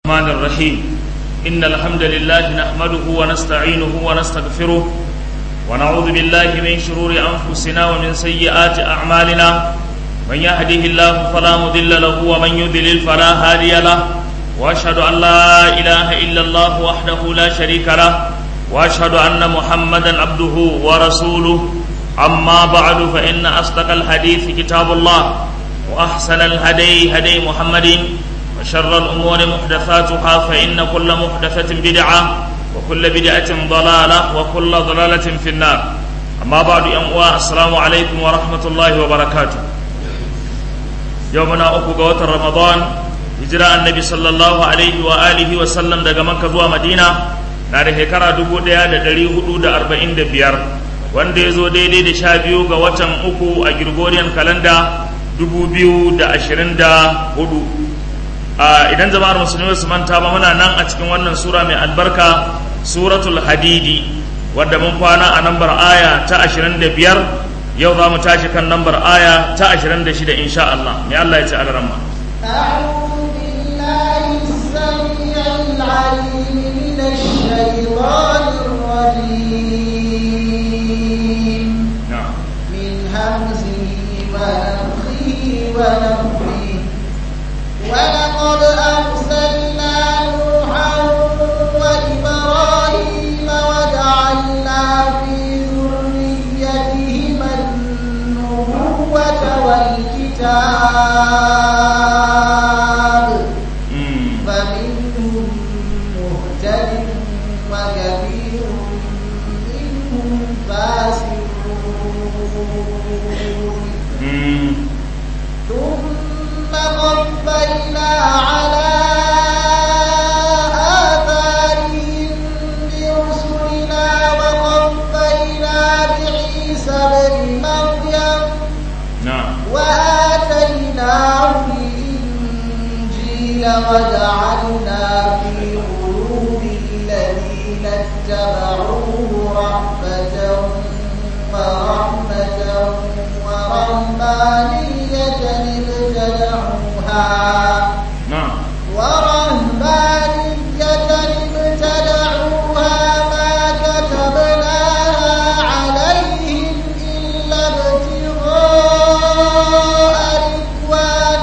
الرحمن الرحيم إن الحمد لله نحمده ونستعينه ونستغفره ونعوذ بالله من شرور أنفسنا ومن سيئات أعمالنا من يهده الله فلا مضل له ومن يضلل فلا هادي له وأشهد أن لا إله إلا الله وحده لا شريك له وأشهد أن محمدا عبده ورسوله أما بعد فإن أصدق الحديث كتاب الله وأحسن الهدي هدي محمد وشر الأمور محدثاتها فإن كل محدثة بدعة وكل بدعة ضلالة وكل ضلالة في النار أما بعد يا السلام عليكم ورحمة الله وبركاته يومنا أكو قوة رمضان هجرة النبي صلى الله عليه وآله وسلم دقا مكة زوا مدينة na da shekara dubu ɗaya da ɗari hudu da arba'in da biyar wanda ya zo daidai da sha biyu ga watan uku a Gregorian kalanda dubu biyu da ashirin da hudu idan jama'ar musulmi su manta ba muna nan a cikin wannan sura mai albarka suratul hadidi wadda mun kwana a nambar aya ta ashirin da biyar yau za mu tashi kan nambar aya ta ashirin da shida insha Allah mai Allah ya ce alaramma أعوذ بالله السميع العليم من الشيطان الرجيم na'am من همزه ونفخه ونفخه ولقد أرسلنا نوحا وإبراهيم وجعلنا في ذريتهما النبوة والكتاب Mm. فمنهم مهتد وكثير منهم فاسقون Mm. ثم قفينا على آثارهم برسلنا وقفينا بعيسى بن مريم na'am وآتيناه الإنجيل وجعلنا في قلوب الذين اتبعوه رحمة ورحمة ورهبانية ابتدعوها na'am ورهبانية ابتدعوها ما كتبناها عليهم إلا ابتغاء رضوان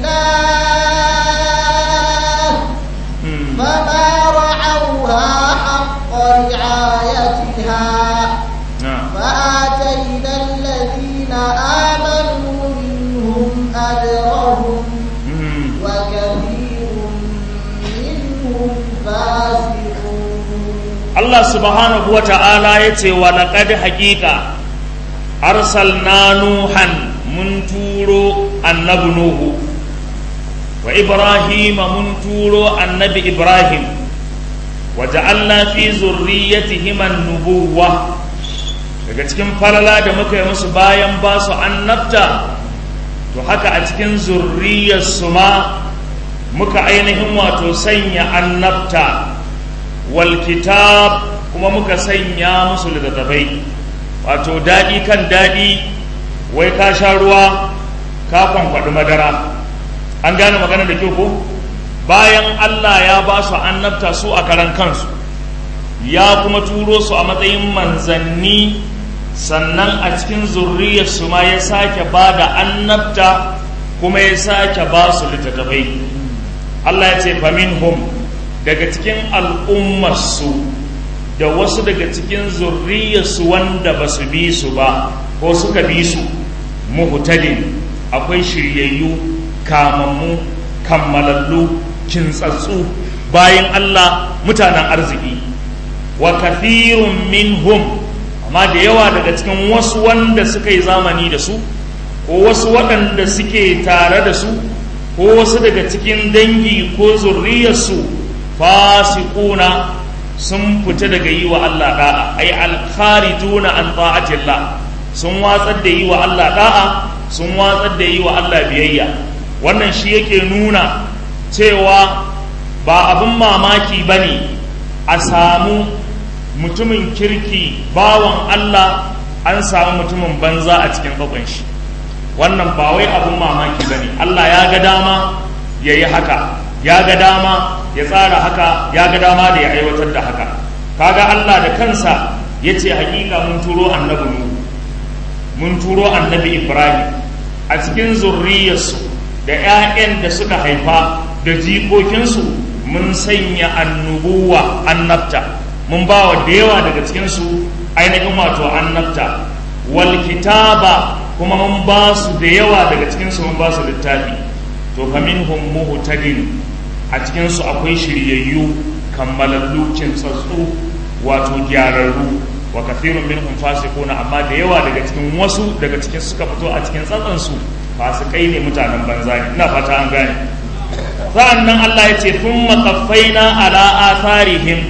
الله Mm. فما رعوها حق رعايتها na'am فآتينا الذين آمنوا منهم أجرهم Mm. وكثير منهم فاسقون Allah subhanahu wa ta'ala ya ce wa laƙad haƙiƙa arsalna nuhan mun turo annabi nuhu wa ibrahima mun turo annabi ibrahim wa ja'alna fi zurriyatihim an-nubuwwa daga cikin falala da muka yi musu bayan ba su annabta to haka a cikin zurriyarsu ma muka ainihin wato sanya annabta wal kitab kuma muka sanya musu littattafai wato daɗi kan daɗi wai ka sha ruwa ka kwankwaɗi madara an gane magana da kyau ko bayan Allah ya ba su annabta su a karan kansu ya kuma turo su a matsayin manzanni sannan a cikin zurriyarsu ma ya sake ba da annabta kuma ya sake ba su littattafai Allah ya ce faminhum daga cikin al'ummarsu da wasu daga cikin zurriyarsu wanda ba su bi su ba ko suka bi su muhtadin akwai shiryayyu kamammu kammalallu kintsatsu bayan Allah mutanen arziki wa kathirun minhum amma da yawa daga cikin wasu wanda suka yi zamani da su ko wasu waɗanda suke tare da su ko wasu daga cikin dangi ko zurriyarsu fasikuna sun fita daga yi wa Allah da'a ai alkharijuna an ta'atillah sun watsar da yi wa Allah da'a sun watsar da yi wa Allah biyayya wannan shi yake nuna cewa ba abin mamaki bane a samu mutumin kirki bawan Allah an samu mutumin banza a cikin bakon shi wannan ba wai abin mamaki bane Allah ya ga dama ya yi haka ya ga dama ya tsara haka ya ga dama da ya aiwatar da haka kaga Allah da kansa ya ce hakika mun turo annabi Nuhu mun turo annabi Ibrahim a cikin zurriyarsu da 'ya'yan da suka haifa da jikokinsu mun sanya annubuwa annabta mun ba wa da yawa daga cikinsu ainihin wato annabta wal kitaba kuma mun ba su da yawa daga cikinsu mun ba su littafi to fa minhum muhtadin a cikinsu akwai shiryayyu kammalallu kintsatsu wato gyararru wa kathirun minhum fasiquna amma da yawa daga cikin wasu daga cikin suka fito a cikin tsatsansu fasikai ne mutanen banza ne ina fata an gane sa'annan Allah ya ce thumma qaffaina ala atharihim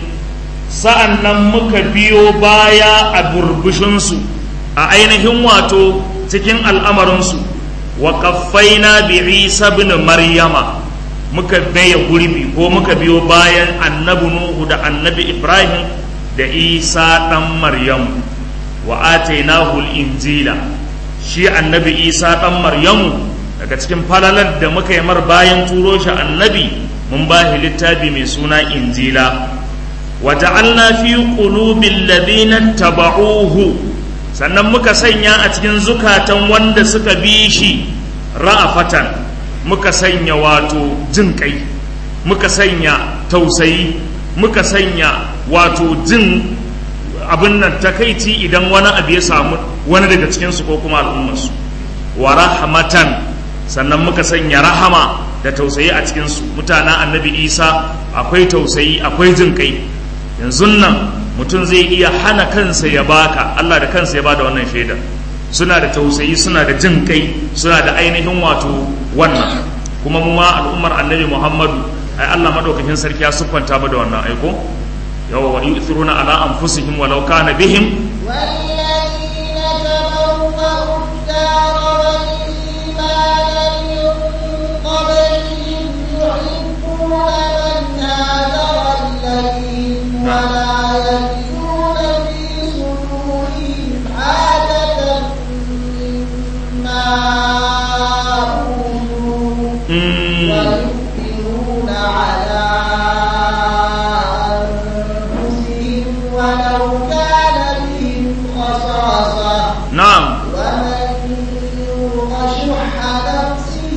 sa'annan muka biyo baya a burbushinsu a ainihin wato cikin al'amarinsu wa qaffaina bi Isa ibn Maryama muka baya gurbi ko muka biyo bayan annabi Nuhu da annabi Ibrahim da Isa dan Maryamu wa atainahu al-injila shi annabi Isa dan Maryamu daga cikin falalar da muka yi mar bayan turo shi annabi mun ba shi littafi mai suna injila wa ja'alna fi qulubil ladina taba'uhu sannan muka sanya a cikin zukatan wanda suka bi shi ra'afatan muka sanya wato jin kai muka sanya tausayi muka sanya wato jin abin nan takaici idan wani abu ya samu wani daga cikinsu ko kuma al'ummarsu wa rahmatan sannan muka sanya rahama da tausayi a cikinsu mutanen annabi isa akwai tausayi akwai jin kai yanzu nan mutum zai iya hana kansa ya baka allah da kansa ya bada wannan shaidar suna da tausayi suna da jin kai suna da ainihin wato wannan kuma mu ma al'ummar annabi muhammadu ai allah madaukakin sarki ya siffanta mu da wannan aiko yawa wa yu'thiruna ala anfusihim walau kana bihim والذين تبوأوا الدار والإيمان من قبلهم يحبون من هاجر إليهم ولا يجدون في صدورهم حاجة مما أوتوا ويؤثرون على أنفسهم ولو كان بهم خصاصة na'am ومن يوق شح نفسه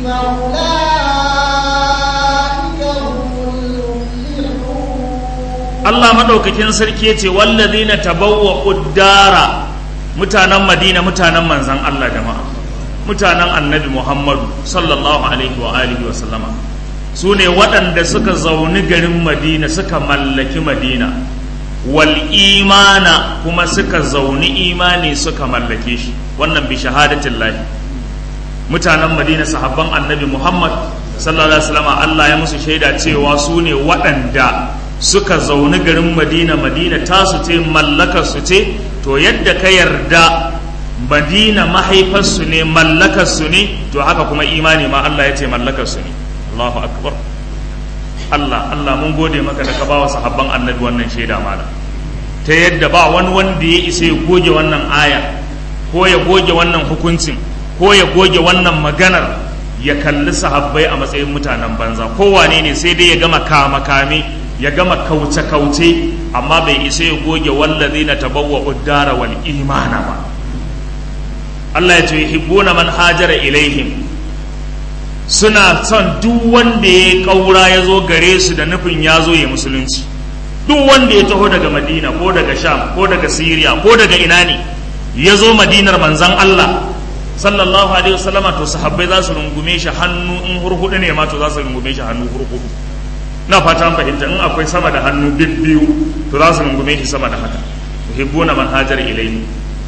فأولئك هم المفلحون Allah madaukakin sarki yace wallazina tabawwa uddara mutanen Madina mutanen manzon Allah jama'a mutanen Annabi Muhammadu sallallahu alaihi wa alihi wa sallama su ne waɗanda suka zauni garin Madina suka mallaki Madina wal imana kuma suka zauni imani suka mallake shi wannan bi shahadatin lahi mutanen Madina sahabban Annabi Muhammad sallallahu alaihi wa sallama Allah ya musu shaida cewa su ne waɗanda suka zauni garin madina madina tasu ce mallakarsu ce to yadda ka yarda madina mahaifarsu ne mallakarsu ne to haka kuma imani ma Allah ya ce mallakarsu ne Allahu akbar Allah Allah mun gode maka da ka ba wa sahabban annabi wannan shaida mana ta yadda ba wani wanda ya isa ya goge wannan aya ko ya goge wannan hukuncin ko ya goge wannan maganar ya kalli sahabbai a matsayin mutanen banza kowane ne sai dai ya gama kama kame ya gama kauce-kauce amma bai isa ya goge wallazi na tabawwa uddara wal imana ba Allah ya ce hibbuna man hajara ilaihim suna son duk wanda ya kaura ya zo gare su da nufin ya zo ya musulunci duk wanda ya taho daga madina ko daga sham ko daga siriya ko daga ina ne ya zo madinar manzan Allah sallallahu alaihi wasallama to sahabbai za su rungume shi hannu in hurhudu ne ma to za su rungume shi hannu hurhudu na fata an fahimta in akwai sama da hannu biyu to za su rungume shi sama da haka yuhibbuna man hajar ilayhi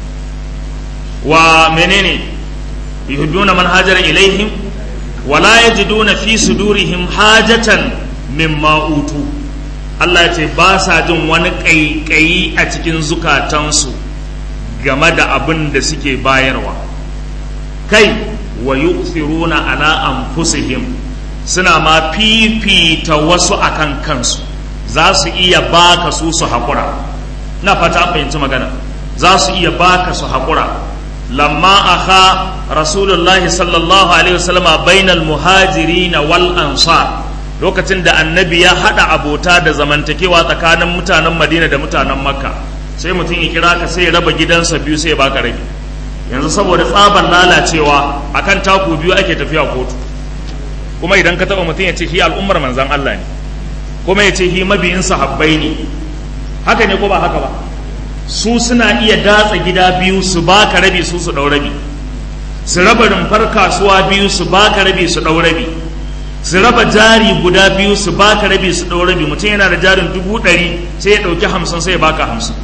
wa menene yuhibbuna man hajar ilaihim wa la yajiduna fi sudurihim hajatan mimma utu Allah ya ce ba sa jin wani ƙaiƙayi a cikin zukatansu game da abin da suke bayarwa kai wa yu'thiruna ala anfusihim suna ma fifita wasu akan kansu za su iya baka su su haƙura na fata an fahimci magana za su iya baka su haƙura lamma aka rasulullahi sallallahu alaihi wasallama bainal muhajirina wal ansar lokacin da annabi ya haɗa abota da zamantakewa tsakanin mutanen madina da mutanen makka sai mutum ya kira ka sai ya raba gidansa biyu sai ya baka rabi yanzu saboda tsaban lalacewa akan taku biyu ake tafiya kotu kuma idan ka taba mutum ya ce shi al'ummar manzan Allah ne kuma ya ce shi mabiyin sahabbai ne haka ne ko ba haka ba su suna iya datsa gida biyu su baka rabi su su dau rabi su raba rumfar kasuwa biyu su baka rabi su dau rabi su raba jari guda biyu su baka rabi su dau rabi mutum yana da jarin dubu ɗari sai ya ɗauki hamsin sai ya baka hamsin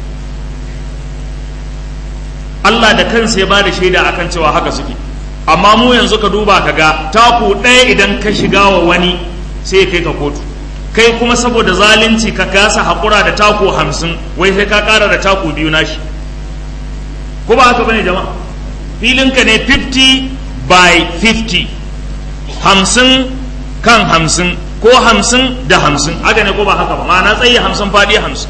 Allah da kansa ya ba da shaida akan cewa haka suke amma mu yanzu ka duba ka ga taku ɗaya idan ka shiga wa wani sai ya kai ka kotu kai kuma saboda zalunci ka kasa haƙura da taku hamsin wai sai ka ƙara da taku biyu nashi ko ba haka bane jama'a filinka ne 50 by 50 hamsin kan hamsin ko hamsin da hamsin haka ne ko ba haka ba ma'ana tsaye hamsin faɗi hamsin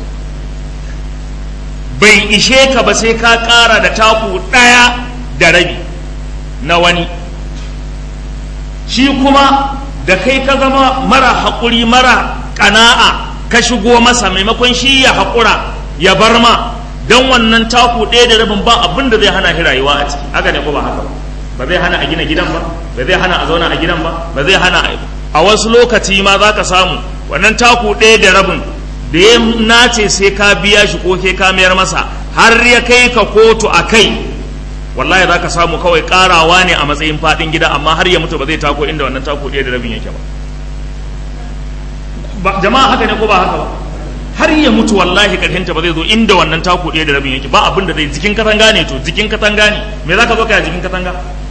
bai ishe ka ba sai ka ƙara da taku ɗaya da rabi na wani shi kuma da kai ka zama mara haƙuri mara ƙana'a ka shigo masa maimakon shi ya haƙura ya bar ma don wannan taku ɗaya da rabin ba abin da zai hana shi rayuwa a ciki haka ne ko ba haka ba zai hana a gina gidan ba ba zai hana a zauna a gidan ba ba zai hana a wasu lokaci ma za ka samu wannan taku ɗaya da rabin da ya nace sai ka biya shi ko ke ka mayar masa har ya kai ka kotu a kai wallahi za ka samu kawai karawa ne a matsayin faɗin gida amma har ya mutu ba zai tako inda wannan tako ɗaya da rabin yake ba jama'a haka ne ko ba haka ba har ya mutu wallahi karhinta ba zai zo inda wannan tako ɗaya da rabin yake ba abin da zai jikin katanga ne to jikin katanga ne me za ka zo ka jikin katanga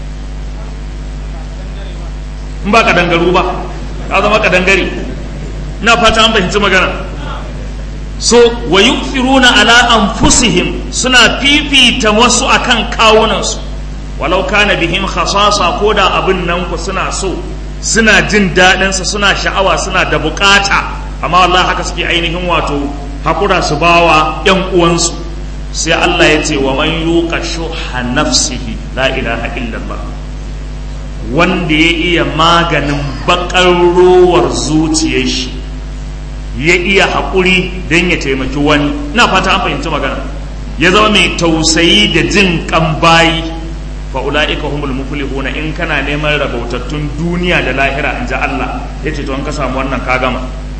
in ba kadangaru ba ka zama kadangare ina fata an fahimci magana so wa yu'thiruna ala anfusihim suna fifita wasu akan kawunansu walau kana bihim khasasa ko da abin nan ku suna so suna jin daɗin sa suna sha'awa suna da bukata amma wallahi haka suke ainihin wato hakura su bawa yan uwansu sai Allah ya ce wa man yuqa shuha nafsihi la ilaha illallah wanda ya iya maganin bakar rowar zuciyar shi ya iya haƙuri don ya taimaki wani na fata an fahimci magana ya zama mai tausayi da jin kan bayi fa ula'ika humul muflihuna in kana neman rabautattun duniya da lahira in ji Allah ya ce to an ka samu wannan ka gama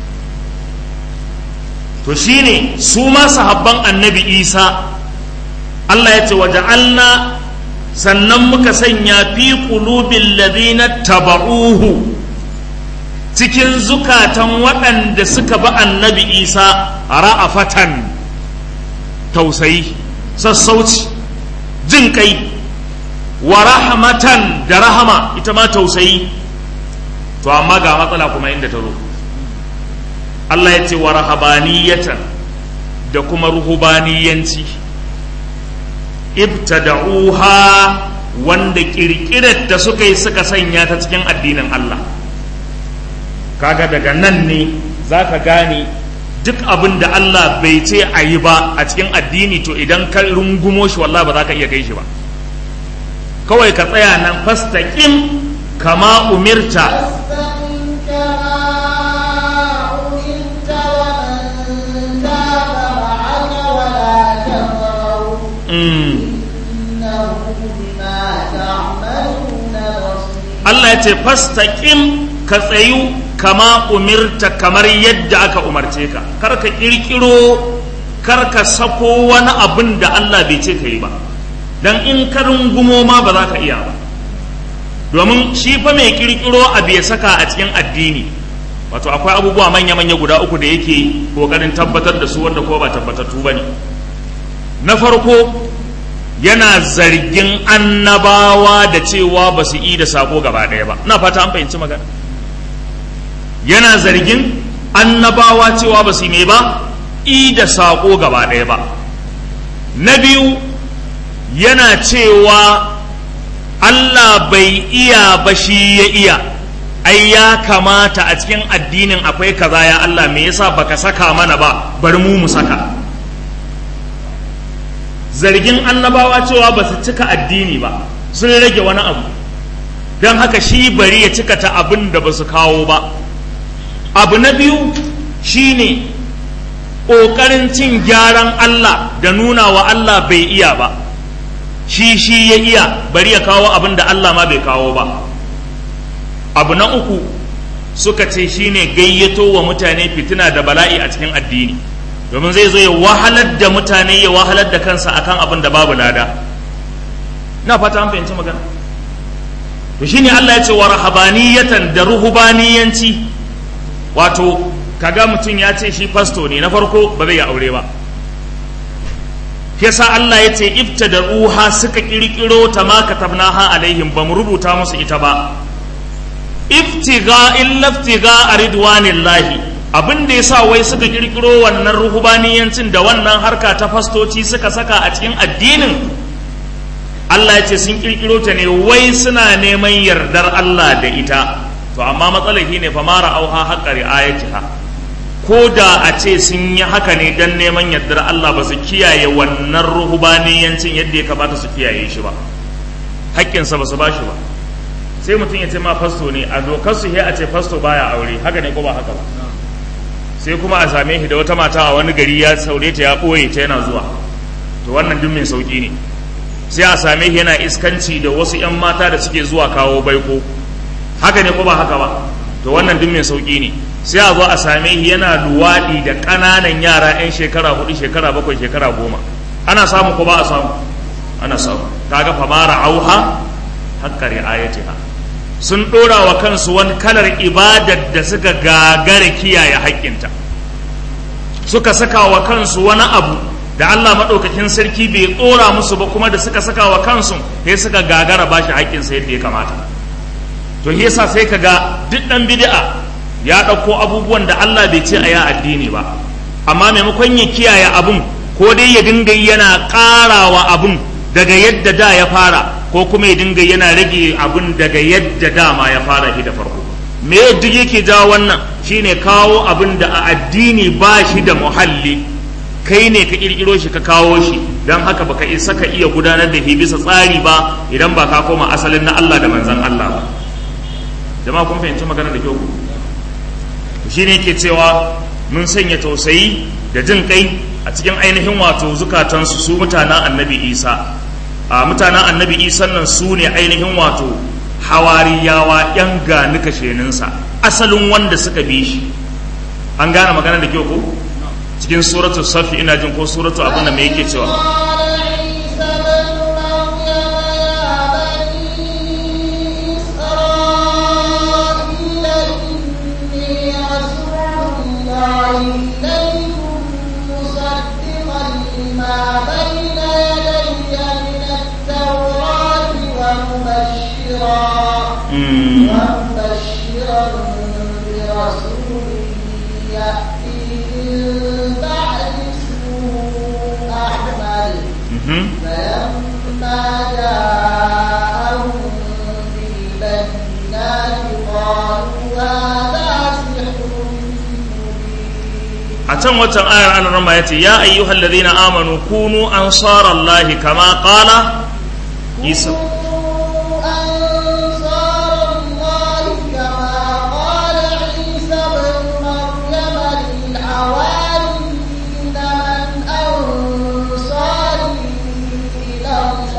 to shine su ma sahabban annabi Isa Allah ya ce wa ja'alna sannan muka sanya fi qulubil ladina taba'uhu cikin zukatan waɗanda suka bi annabi isa ra'afatan tausayi sassauci jin kai wa rahmatan da rahama ita ma tausayi to amma ga matsala kuma inda ta zo Allah ya ce wa rahabaniyatan da kuma ruhubaniyanci ibtada'uha wanda kirkirar da suka yi suka sanya ta cikin addinin Allah kaga daga nan ne za ka gane duk abin da Allah bai ce a yi ba a cikin addini to idan ka rungumo shi wallah ba za ka iya kai shi ba kawai ka tsaya nan fastaqim kama umirta Allah ya ce fastaqim ka tsayu kama umirta kamar yadda aka umarce ka kar ka kirkiro kar ka sako wani abin da Allah bai ce ka yi ba dan in ka rungumo ma ba za ka iya ba domin shi fa mai kirkiro abu ya saka a cikin addini wato akwai abubuwa manya-manya guda uku da yake kokarin tabbatar da su wanda ko ba tabbatattu ba ne na farko yana zargin annabawa da cewa ba su yi da sako gaba ɗaya ba na fata an fahimci magana yana zargin annabawa cewa ba su yi mai ba i da sako gaba ɗaya ba na biyu yana cewa Allah bai iya ba shi ya iya ai ya kamata a cikin addinin akwai kaza ya Allah me yasa baka saka mana ba bari mu mu saka zargin annabawa cewa ba su cika addini ba sun rage wani abu don haka shi bari ya cika ta abin da ba su kawo ba abu na biyu shine ƙoƙarin cin gyaran Allah da nuna wa Allah bai iya ba shi shi ya iya bari ya kawo abin da Allah ma bai kawo ba abu na uku suka ce shine gayyato wa mutane fitina da bala'i a cikin addini domin zai zo ya wahalar da mutane ya wahalar da kansa akan abin da babu lada na fata an fahimci magana to shine Allah ya ce wa rahabaniyatan da ruhubaniyanci wato kaga mutum ya ce shi fasto ne na farko ba zai aure ba yasa Allah ya ce ibtada uha suka kirkiro ta ma katabnaha alaihim ba mu rubuta musu ita ba iftiga illa iftiga ridwanillahi abin da yasa wai suka kirkiro wannan ruhubaniyancin da wannan harka ta fastoci suka saka a cikin addinin Allah ya ce sun kirkiro ta ne wai suna neman yardar Allah da ita to amma matsalar ne fa mara auha haƙa ri'ayatiha ko da a ce sun yi haka ne don neman yardar Allah ba su kiyaye wannan ruhubaniyancin yadda ya kamata su kiyaye shi ba haƙƙinsa ba su ba shi ba sai mutum ya ce ma fasto ne a dokar su a ce fasto baya aure haka ne ko ba haka ba sai kuma a same shi da wata mata a wani gari ya saure ta ya ɓoye ta yana zuwa to wannan duk mai sauƙi ne sai a same shi yana iskanci da wasu 'yan mata da suke zuwa kawo baiko haka ne ko ba haka ba to wannan duk mai sauƙi ne sai a zo a same shi yana luwaɗi da ƙananan yara 'yan shekara hudu shekara bakwai shekara goma ana samu ko ba a samu ana samu kaga famara auha haƙƙa ri'ayatiha sun ɗora wa kansu wani kalar ibadar da suka gagara kiyaye haƙƙinta suka saka wa kansu wani abu da Allah maɗaukakin sarki bai ɗora musu ba kuma da suka saka wa kansu sai suka gagara ba shi haƙƙinsa yadda ya kamata to yasa sai ka ga duk ɗan bid'a ya ɗauko abubuwan da Allah bai ce a ya addini ba amma maimakon ya kiyaye abun ko dai ya dinga yana ƙarawa abun daga yadda da ya fara ko kuma ya dinga yana rage abun daga yadda dama ya fara shi da farko me duk yake jawo wannan shine kawo abun da a addini ba shi da muhalli kai ne ka kirkiro shi ka kawo shi don haka baka isa ka iya gudanar da shi bisa tsari ba idan ba ka koma asalin na Allah da manzon Allah ba jama'a kun fahimci magana da kyau ku shi ne ke cewa mun sanya tausayi da jin kai a cikin ainihin wato zukatansu su mutanen annabi isa a mutanen annabi isa nan su ne ainihin wato hawariyawa yan gani kasheninsa asalin wanda suka bi shi an gane magana da kyau ko cikin suratu safi ina jin ko suratu abin da mai yake cewa إليكم مصدقا لما بين يدي من التوراة ومبشرا ومبشرا برسول يأتي من بعد اسمه أحمد فلما جاءهم بالبينات قالوا هذا سحر a can watan ayar an rama ya ce ya ayyuhal ladina amanu kunu ansarallahi kama qala isa أنصار الله كما قال عيسى بن مريم للحواريين من أنصاري إلى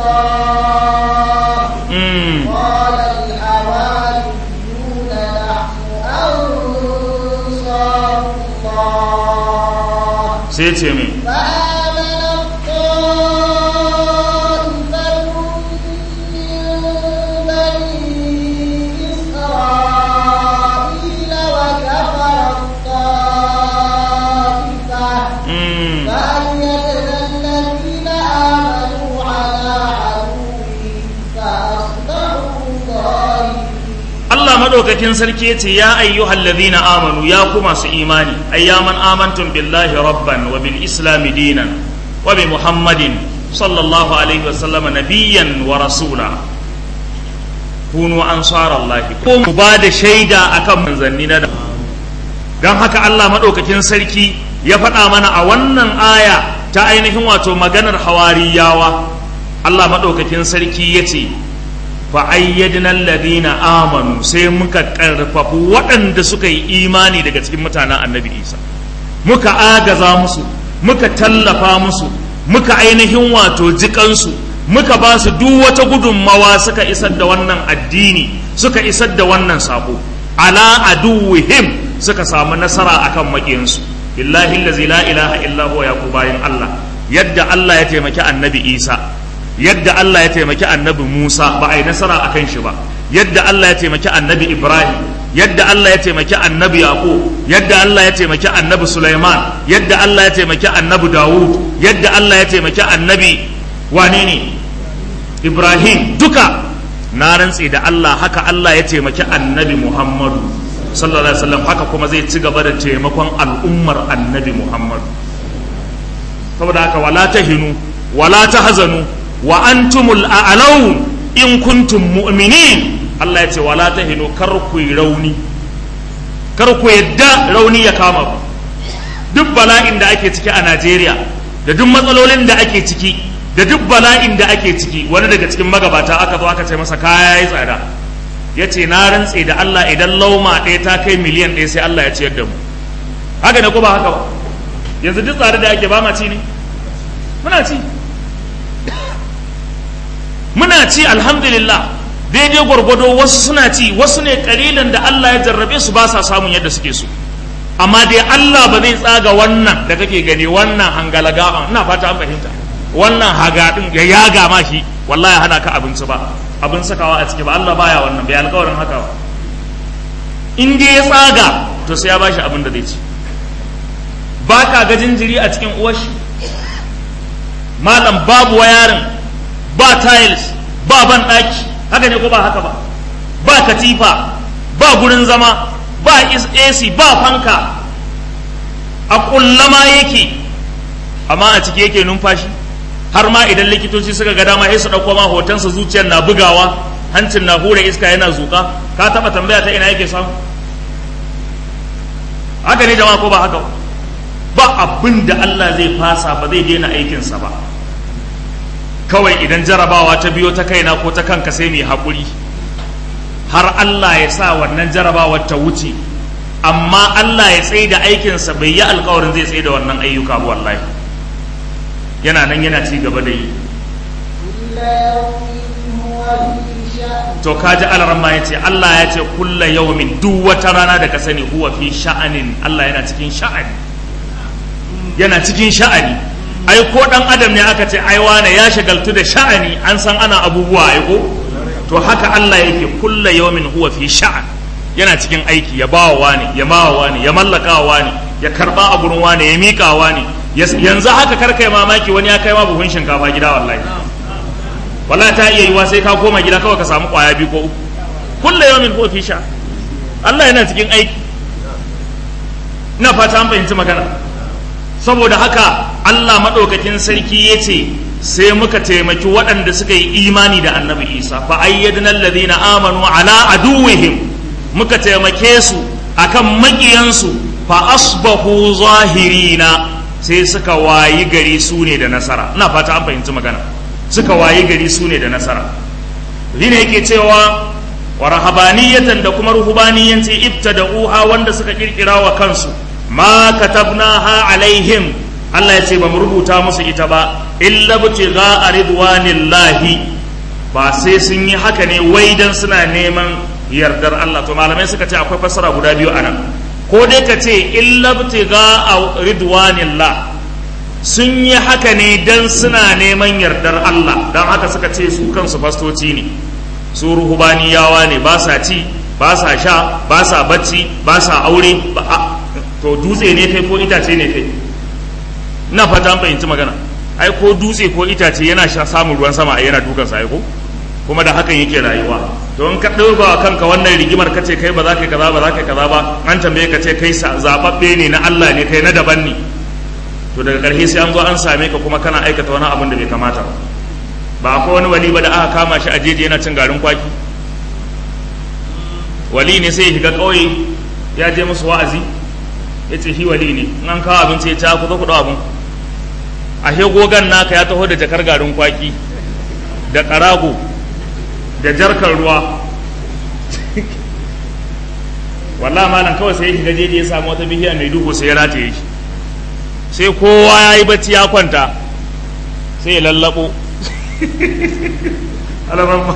الله mm. قال الحواريون نحن أنصار الله sai ce mai فآمنت طائفة من بني إسرائيل وكفرت طائفة mm. فأيدنا الذين آمنوا على عدوهم فأصبحوا ظاهرين Allah madaukakin sarki ya ce ya ayyuhal ladina amanu ya ku masu imani ayyaman amantum billahi rabban wa bil islami dinan wa bi muhammadin sallallahu alaihi wa sallam nabiyyan wa rasula kunu ansarallahi ko mu ba da shaida akan manzanni na da don haka Allah madaukakin sarki ya faɗa mana a wannan aya ta ainihin wato maganar hawariyawa Allah madaukakin sarki ya ce fa ayyadna alladhina amanu sai muka karfafu waɗanda suka yi imani daga cikin mutanen annabi isa muka agaza musu muka tallafa musu muka ainihin wato jikansu muka ba su duk wata gudunmawa suka isar da wannan addini suka isar da wannan sako ala aduwihim suka samu nasara akan maƙiyansu billahi allazi la ilaha illa huwa ya ku bayin Allah yadda Allah ya taimaki annabi Isa yadda Allah ya taimaki annabi Musa ba a yi nasara akan shi ba yadda Allah ya taimaki annabi Ibrahim yadda Allah ya taimaki annabi Yaqub yadda Allah ya taimaki annabi Sulaiman yadda Allah ya taimaki annabi Dawud yadda Allah ya taimaki annabi wane ne Ibrahim duka na rantse da Allah haka Allah ya taimaki annabi Muhammadu sallallahu alaihi wasallam haka kuma zai ci gaba da taimakon al'ummar annabi Muhammadu saboda haka wala tahinu wala tahzanu wa antumul a'laun in kuntum mu'minin Allah ya ce wala tahinu kar ku yi rauni kar ku yadda rauni ya kama ku duk bala'in da ake ciki a Najeriya da duk matsalolin da ake ciki da duk bala'in da ake ciki wani daga cikin magabata aka zo aka ce masa kaya ya tsada ya ce na rantse da Allah idan lauma ɗaya ta kai miliyan ɗaya sai Allah ya ciyar da mu haka ne ko ba haka ba yanzu duk tsare da ake ba ma ci ne muna ci muna ci alhamdulillah daidai gwargwado wasu suna ci wasu ne kalilan da Allah ya jarrabe su ba sa samun yadda suke so amma dai Allah ba zai tsaga wannan da kake gani wannan hangalaga ina fata an fahimta wannan hagadin ya yaga ma shi wallahi hana ka abinci ba abin sakawa a ciki ba Allah baya wannan bai alƙawarin haka ba in dai ya tsaga to sai ya bashi abin da zai ci ba ka ga jinjiri a cikin uwashi malam babu wayarin ba tiles ba ban ɗaki haka ne ko ba haka ba ba katifa ba gurin zama ba AC ba fanka a kullama yake amma a ciki yake numfashi har ma idan likitoci suka ga dama sai su ɗauko ma hotonsa zuciyar na bugawa hancin na hura iska yana zuƙa ka taɓa tambaya ta ina yake samu haka ne jama'a ko ba haka ba abin da Allah zai fasa ba zai daina aikinsa ba kawai idan jarabawa ta biyo ta kaina ko ta kanka sai mai haƙuri har Allah ya sa wannan jarabawar ta wuce amma Allah ya tsaye da aikinsa bai yi alkawarin zai tsaye da wannan ayyuka ba wallahi yana nan yana ci gaba da yi to kaji alaran ma yace Allah ya ce kulla yawmin duk wata rana da ka sani huwa fi sha'anin Allah yana cikin sha'ani yana cikin sha'ani ai ko dan adam ne aka ce ai wane ya shagaltu da sha'ani an san ana abubuwa ai ko to haka Allah yake kulla yawmin huwa fi sha'an yana cikin aiki ya bawa wani ya bawa wani ya mallaka wani ya karba a gurin wani ya mika wani yanzu haka karkai mamaki wani ya kai ma buhun shinkafa gida wallahi wallahi ta iya yiwa sai ka koma gida kawai ka samu kwaya biyu ko uku kulla yawmin huwa fi sha'an Allah yana cikin aiki ina fata an fahimci magana saboda haka Allah maɗaukakin sarki ya ce sai muka taimaki waɗanda suka yi imani da annabi isa fa ayyadna alladhina amanu ala aduwwihim muka taimake su akan maƙiyansu fa asbahu zahirina sai suka wayi gari su ne da nasara ina fata an fahimci magana suka wayi gari su ne da nasara ne yake cewa wa rahabaniyatan da kuma ruhubaniyanci ibtada'uha wanda suka kirkira wa kansu ma katabnaha alaihim Allah ya ce ba mu rubuta musu ita ba illa butiga ridwanillahi ba sai sun yi haka ne wai dan suna neman yardar Allah to malamai suka ce akwai fassara guda biyu anan ko dai ka ce illa butiga ridwanillah sun yi haka ne dan suna neman yardar Allah dan haka suka ce su kansu fastoci ne su ruhubaniyawa ne ba sa ci ba sa sha ba sa bacci ba sa aure ba to dutse ne kai ko itace ne kai ina fata an fahimci magana ai ko dutse ko itace yana sha samun ruwan sama ai yana dukan sa ai ko kuma da hakan yake rayuwa to in ka dauka kanka wannan rigimar kace kai ba za ka kaza ba za ka kaza ba an tambaye ka ce kai zababbe ne na Allah ne kai na daban ne to daga ƙarshe sai an zo an same ka kuma kana aikata wani abin da bai kamata ba ba akwai wani wali ba da aka kama shi a jeji yana cin garin kwaki wali ne sai ya shiga ƙauye ya je musu wa'azi ya ce shi wali ne in an kawo abinci ya ci ku zo ku ɗau abin a gogan naka ya taho da jakar garin kwaki da ƙarago da jarkar ruwa wallah malam kawai sai ya shiga jeji ya samu wata bishiya mai duhu sai ya rataye shi sai kowa ya yi bacci ya kwanta sai ya lallabo alaramma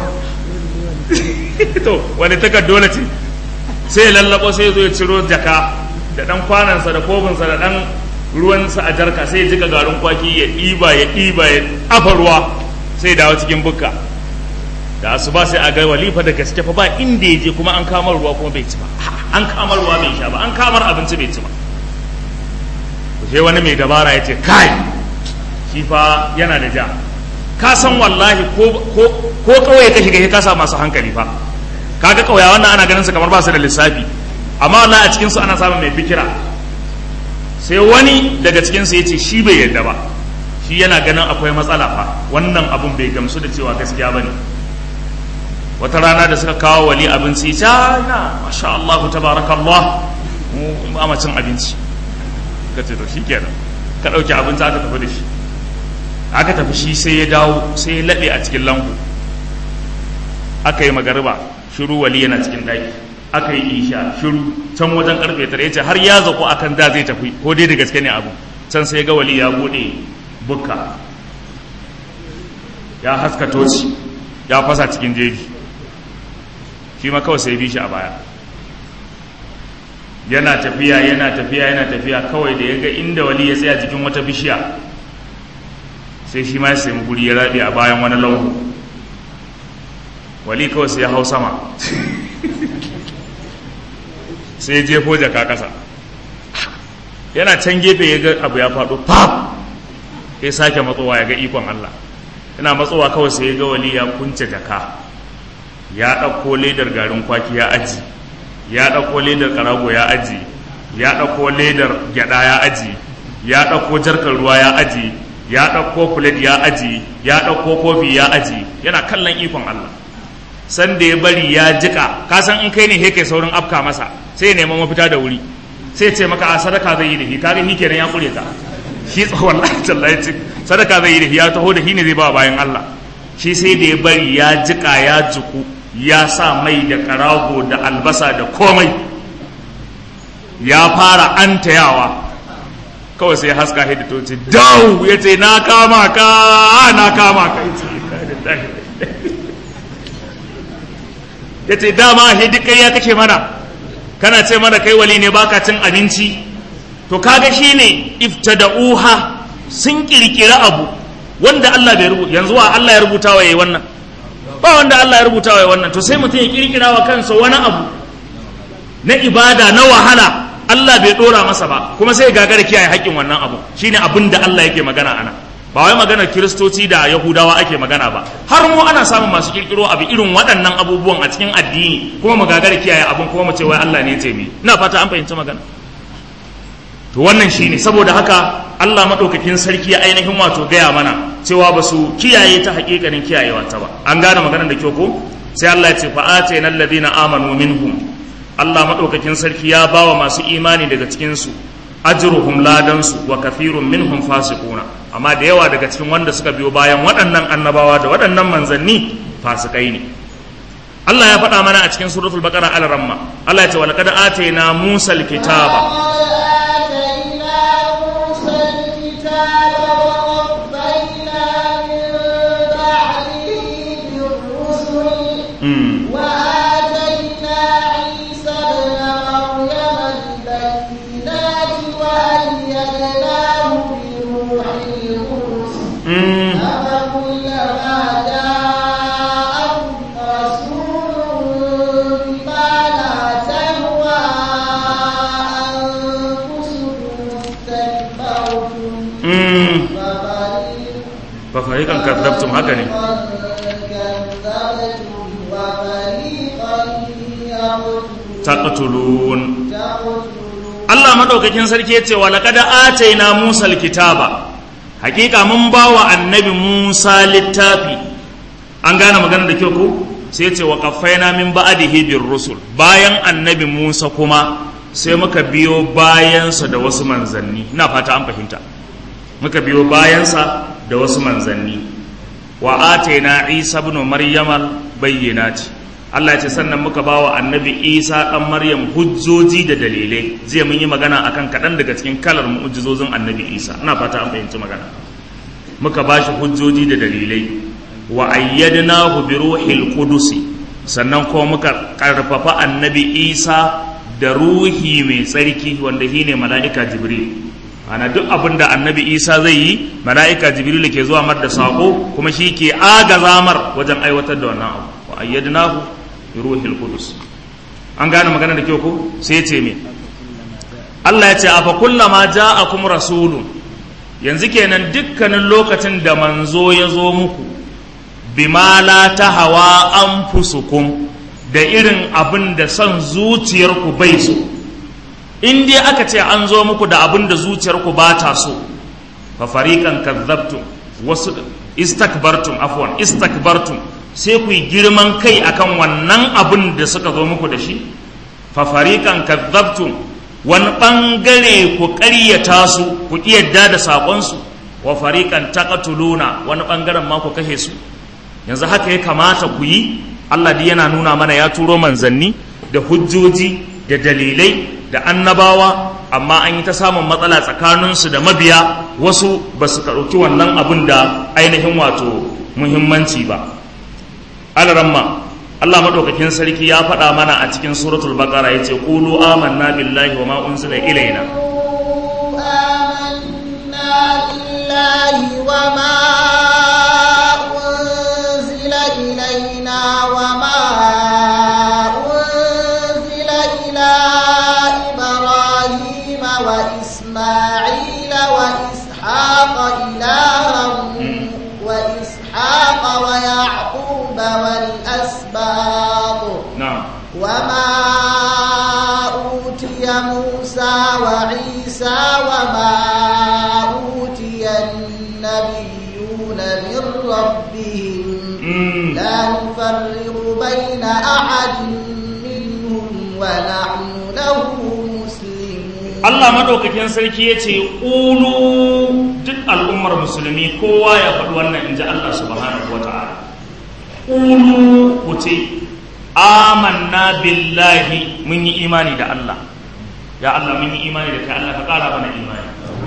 to wani takar dole ce sai ya lallabo sai ya zo ya ciro jaka da dan kwanansa da kobinsa da dan ruwansa a jarka sai ya jika garin kwaki ya ɗiba ya ɗiba ya afa ruwa sai ya dawo cikin bukka da asuba sai a ga walifa da gaske fa ba inda ya je kuma an kamar ruwa kuma bai ci ba an kamar ruwa bai sha ba an kamar abinci bai ci ba sai wani mai dabara ya ce kai shi fa yana da ja ka san wallahi ko ko kawai ka shiga ka sa masu hankali fa kaga kauya wannan ana ganin su kamar ba su da lissafi amma wallahi a cikin su ana samun mai fikira sai wani daga cikin su yace shi bai yarda ba shi yana ganin akwai matsala fa wannan abun bai gamsu da cewa gaskiya bane wata rana da suka kawo wali abinci ta na masha Allah tabarakallah mu ba mu cin abinci ka ce to shikenan ka dauki abinci aka tafi da shi aka tafi shi sai ya dawo sai ya laɓe a cikin lambu aka yi magariba shiru wali yana cikin daki aka yi isha shiru can wajen karfe tare yace har ya zako akan da zai tafi ko dai da gaske ne abu can sai ga wali ya bude bukka ya haska toci ya fasa cikin jeji shi ma kawai sai bi shi a baya yana tafiya yana tafiya yana tafiya kawai da ya ga inda wali ya tsaya jikin wata bishiya sai shi ma ya sami guri ya rabe a bayan wani lauhu wali kawai sai ya hau sama sai ya jefo jaka kasa yana can gefe ya ga abu ya faɗo pap ya sake matsowa ya ga ikon Allah yana matsowa kawai sai ya ga wali ya kunce jaka ya ɗauko ledar garin kwaki ya aji ya ɗauko ledar ƙarago ya aji ya ɗauko ledar gyaɗa ya aji ya ɗauko jarkar ruwa ya aji ya ɗauko filet ya aji ya ɗauko kofi ya aji yana kallon ikon Allah san da ya bari ya jika ka san in kai ne he kai saurin afka masa sai ya neman mafita da wuri sai ce maka a sadaka zai yi da shi kaga shi kenan ya kure ka shi wallahi tallahi ce sadaka zai yi da shi ya taho da shi ne zai ba bayan Allah shi sai da ya bari ya jika ya jiku ya sa mai da karago da albasa da komai ya fara antayawa kawai sai haska hidda to ce dau ya ce na kama ka na kama ka ya ce dama hidda kai ya kake mana kana ce mana kai wali ne baka cin abinci to kaga shine iftada'uha sun kirkira abu wanda Allah bai rubuta yanzu wa Allah ya rubuta wa yayi wannan ba wanda Allah ya rubuta wa wannan to sai mutum ya kirkira wa kansa wani abu na ibada na wahala Allah bai dora masa ba kuma sai gagara kiyaye haƙƙin wannan abu shine abin da Allah yake magana ana ba wai maganar kiristoci da yahudawa ake magana ba har mu ana samun masu kirkiro abu irin waɗannan abubuwan a cikin addini kuma mu gagara kiyaye abin kuma mu ce wai Allah ne ya ce mi ina fata an fahimci magana to wannan shine saboda haka Allah madaukakin sarki ya ainihin wato gaya mana cewa ba su kiyaye ta hakikanin kiyayewa ta ba an gane maganar da kyau ko sai Allah ya ce fa atayna alladhina amanu minhum Allah madaukakin sarki ya bawa masu imani daga cikin su ajruhum ladan su wa kafirun minhum fasiquna amma da yawa daga cikin wanda suka biyo bayan waɗannan annabawa da waɗannan manzanni fasikai ne Allah ya faɗa mana a cikin suratul baqara al-ramma Allah ya ce wa laqad atayna musa al-kitaba وآتينا عيسى ابن مريم البينات وأيدناه بروح القدس أفكلما جاءكم رسول بما لا تهوى أنفسكم استكبرتم ففريق ففريقا كذبتم haka ne كذبتم وفريقا يقتلون taqtulun تقتلون Allah madaukakin sarki yace wa laqad ataina Musa alkitaba hakika mun bawa annabi Musa littafi an gane magana da kyau ko sai yace wa qaffaina min ba'dihi bir rusul bayan annabi Musa kuma sai muka biyo bayansa da wasu manzanni ina fata an fahimta muka biyo bayansa da wasu manzanni wa atayna isa ibn maryama bayyinati Allah ya ce sannan muka bawa annabi isa dan maryam hujjoji da dalilai zai mun yi magana akan kaɗan daga cikin kalar mu'jizozin annabi isa ina fata an fahimci magana muka bashi hujjoji da dalilai wa ayyadnahu bi ruhil qudusi sannan kuma muka karfafa annabi isa da ruhi mai tsarki wanda shine mala'ika jibril ana duk abin da annabi isa zai yi mala'ika jibril ke zuwa mar da sako kuma shi ke agazamar wajen aiwatar da wannan abu wa ayyadnahu bi ruhil qudus an gane magana da kyau ko sai ya ce me Allah ya ce afa kullama ja'akum rasulun yanzu kenan dukkanin lokacin da manzo ya zo muku bima la tahawa anfusukum da irin abin da son zuciyarku bai so in dai aka ce an zo muku da abin da zuciyarku ba ta so fa fariqan kadzabtum wasu istakbartum afwan istakbartum sai ku yi girman kai akan wannan abin da suka zo muku da shi fa fariqan kadzabtum wani bangare ku ƙaryata su ku yadda da sakon su wa fariqan taqtuluna wani bangaren ma ku kashe su yanzu haka ya kamata ku yi Allah dai yana nuna mana ya turo manzanni da hujjoji da dalilai da annabawa amma an yi ta samun matsala tsakaninsu da mabiya wasu ba su ɗauki wannan abin da ainihin wato muhimmanci ba alaramma Allah maɗaukakin sarki ya faɗa mana a cikin suratul baqara ya ce ƙulu amanna billahi wa ma unzila ilaina آمنا بالله وما أنزل إلينا وما أنزل إلى إبراهيم وإسماعيل وإسحاق إلها وإسحاق ويعقوب والأسباط na'am وما أوتي موسى وعيسى وما أوتي النبيون من ربهم Mm. لا نفرق بين أحد منهم ونحن له مسلمون Allah madaukakin sarki ya ce ƙulu duk al'ummar musulmi kowa ya faɗi wannan in ji Allah subhanahu wa ta'ala ƙulu ku ce amanna billahi mun yi imani da Allah ya Allah mun yi imani da kai Allah ka ƙara mana imani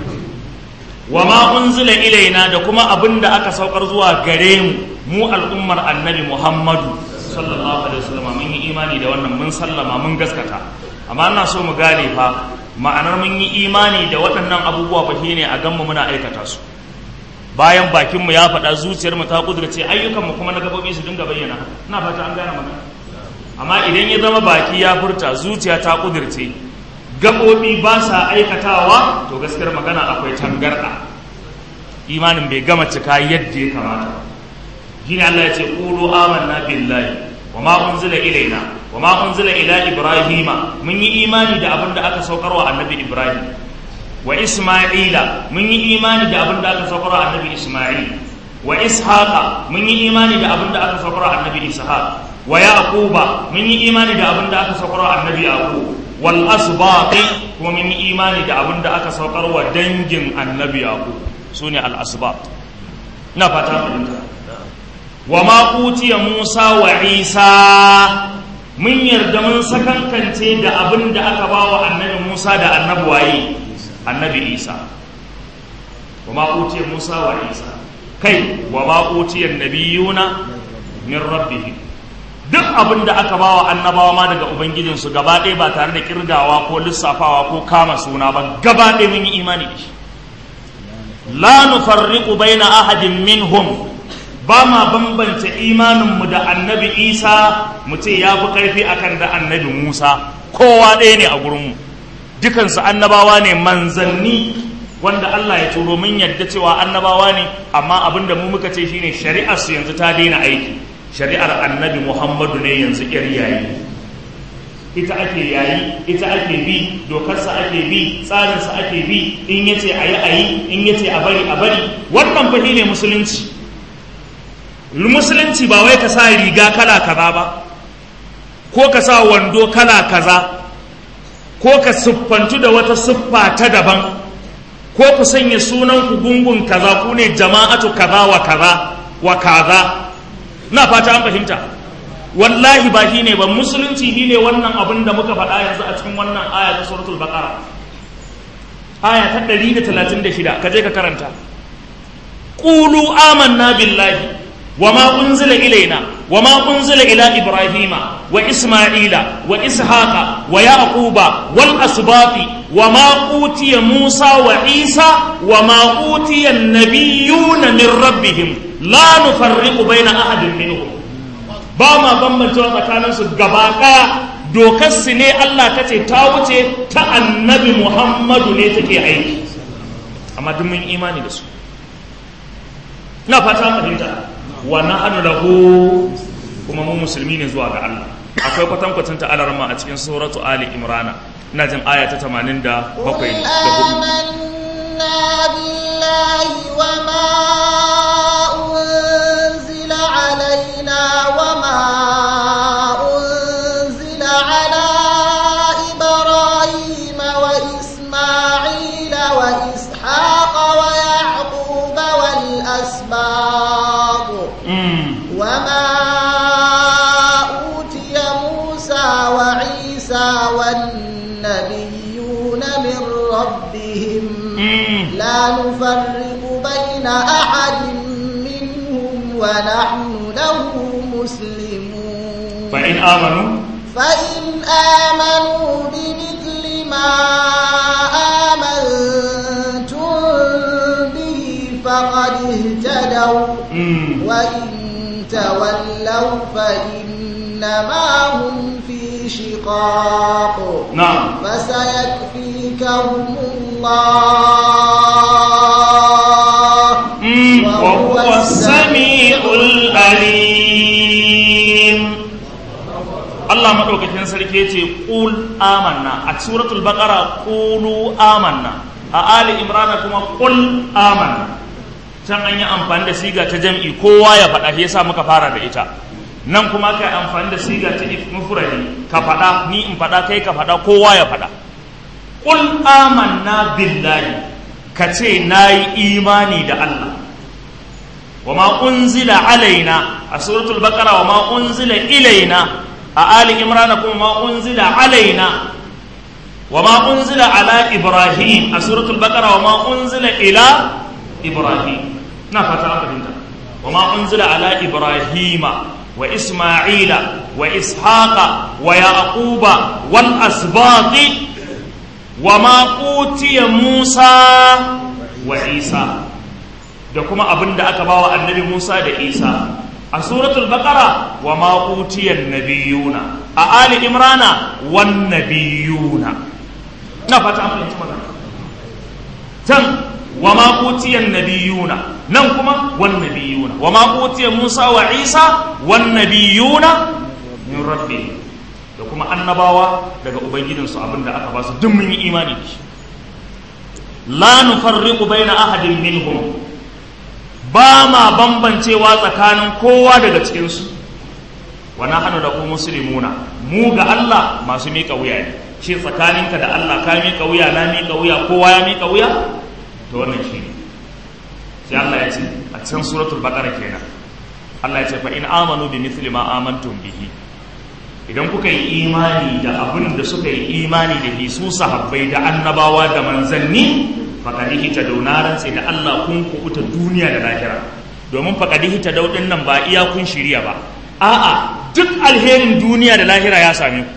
wa ma unzila ilaina da kuma abin da aka saukar zuwa gare mu mu al'ummar annabi Muhammadu sallallahu alaihi wasallam mun yi imani da wannan mun sallama mun gaskata amma ina so mu gane fa ma'anar mun yi imani da waɗannan abubuwa fa shine a ganmu muna aikata su bayan bakin mu ya faɗa zuciyar mu ta kudurce ayyukan mu kuma na gabobi su dinga bayyana haka ina fata an gane magana amma idan ya zama baki ya furta zuciya ta kudurce gabobi ba sa aikatawa to gaskiyar magana akwai tangarɗa imanin bai gama cika yadda ya kamata shine Allah ya ce qulu amanna billahi wa ma unzila ilaina wa ma unzila ila ibrahima mun yi imani da abin da aka saukarwa annabi ibrahim wa isma'ila mun yi imani da abin da aka saukarwa annabi isma'il wa ishaqa mun yi imani da abin da aka saukarwa annabi ishaq wa yaquba mun yi imani da abin da aka saukarwa annabi yaqub wal asbaqi kuma mun yi imani da abin da aka saukarwa dangin annabi yaqub sune al asbaq ina fata fahimta wa ma utiya Musa wa Isa mun yarda mun sakankance da abin da aka ba wa annabi Musa da annabi waye annabi Isa wa ma utiya Musa wa Isa kai wa ma utiya nabiyuna min rabbihim duk abin da aka ba wa annabawa ma daga ubangijinsu gaba ɗaya ba tare da kirgawa ko lissafawa ko kama suna ba gaba ɗaya mun yi imani da shi la nufarriqu baina ahadin minhum ba ma bambance imaninmu da annabi isa mu ce ya fi ƙarfi akan da annabi musa kowa ɗaya ne a gurinmu dukansu annabawa ne manzanni wanda allah ya turo mun yadda cewa annabawa ne amma abin da mu muka ce shine shari'ar su yanzu ta daina aiki shari'ar annabi muhammadu ne yanzu ƙyar yayi ita ake yayi ita ake bi dokarsa ake bi tsarinsa ake bi in yace a yi a yi in yace a bari a bari wannan fa ne musulunci musulunci ba wai ka sa riga kala kaza ba ko ka sa wando kala kaza ko ka siffantu da wata siffa ta daban ko ku sanya sunan ku gungun kaza ku ne jama'atu kaza wa kaza wa kaza na fata an fahimta wallahi ba shi ne ba musulunci shi ne wannan abin da muka faɗa yanzu a cikin wannan aya ta suratul baqara aya ta 136 ka je ka karanta qulu amanna billahi wama unzila ilaina wama unzila ila ibrahima wa isma'ila wa ishaqa wa yaquba wal asbati wama utiya musa wa isa wama utiya an-nabiyyuna min rabbihim la nufarriqu baina ahadin minhum ba ma bambancewa tsakaninsu gaba ɗaya dokar su ne Allah ta ce ta wuce ta annabi Muhammadu ne take aiki amma duk mun imani da su na fata fahimta wa nahnu lahu kuma mu musulmi ne zuwa ga Allah akwai kwatankwacin ta alarma a cikin suratu ali imrana ina jin aya ta 87 da قل 4 آمنا بالله وما أنزل علينا وما أنزل على إبراهيم وإسماعيل وإسحاق ويعقوب والأسباط Mm. وما أوتي موسى وعيسى والنبيون من ربهم Mm. لا نفرق بين أحد منهم ونحن له مسلمون fa in amanu فإن آمنوا بمثل ما آمنتم به فقد اهتدوا Mm. وإن تولوا فإنما هم في شقاق na'am فسيكفيكهم الله Mm. wa وهو huwa as-sami'ul alim Allah madaukakin sarki yace qul amanna a suratul baqara qulu amanna a ali imran kuma qul amanna can an yi amfani da siga ta jam'i kowa ya faɗa shi yasa muka fara da ita nan kuma kai amfani da siga ta mufradi ka faɗa ni in faɗa kai ka faɗa kowa ya faɗa qul amanna billahi ka ce nayi imani da Allah وما أنزل علينا سورة البقرة وما أنزل إلينا آل عمران وما أنزل علينا وما أنزل على إبراهيم سورة البقرة وما أنزل إلى إبراهيم نفت أنت وما أنزل على إبراهيم وإسماعيل وإسحاق ويعقوب والأسباط وما أوتي موسى وعيسى da kuma abin da aka bawa annabi Musa da Isa a suratul baqara wa ma utiyan nabiyuna a ali imrana wan nabiyuna na fata an fahimci magana can wa ma utiyan nabiyuna nan kuma wan nabiyuna wa ma utiya Musa wa Isa wan nabiyuna min rabbi da kuma annabawa daga ubangijinsu abin da aka ba su duk mun yi imani da shi la nufarriqu baina ahadin minhum ba ma bambancewa tsakanin kowa daga cikinsu wa nahnu lahu muslimuna mu ga Allah masu miƙa wuya ne shi tsakaninka da Allah ka miƙa wuya na miƙa wuya kowa ya miƙa wuya to wannan shi ne sai Allah ya ce a cikin suratul baqara kenan Allah ya ce fa in amanu bi mithli ma amantum bihi idan kuka yi imani da abin da suka yi imani da shi su sahabbai da annabawa da manzanni faƙadihi ta daunaran sai da Allah kun kubuta duniya da lahira domin faƙadihi ta daudin nan ba iya kun shirya ba a'a duk alherin duniya da lahira ya same ku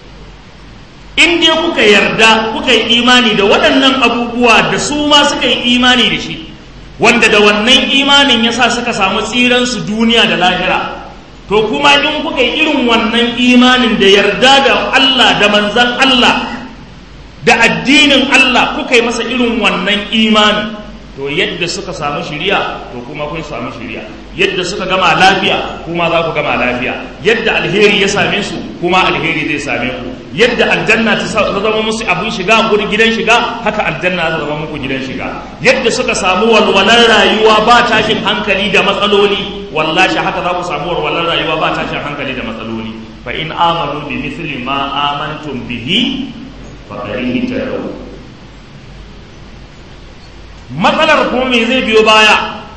in dai kuka yarda kuka yi imani da waɗannan abubuwa da su ma suka yi imani da shi wanda da wannan imanin ya sa suka samu tsiransu duniya da lahira to kuma in kuka yi irin wannan imanin da yarda da Allah da manzan Allah da addinin Allah kuka yi masa irin wannan imanin to yadda suka samu shiriya to kuma kun samu shiriya yadda suka gama lafiya kuma za ku gama lafiya yadda alheri ya same su kuma alheri zai same ku yadda aljanna ta zama musu abin shiga gurin gidan shiga haka aljanna ta zama muku gidan shiga yadda suka samu walwalar rayuwa ba tashin hankali da matsaloli wallahi haka za ku samu walwalar rayuwa ba tashin hankali da matsaloli fa in amanu bi mithli ma amantum bihi faƙarihi ta yau matsalar kuma me zai biyo baya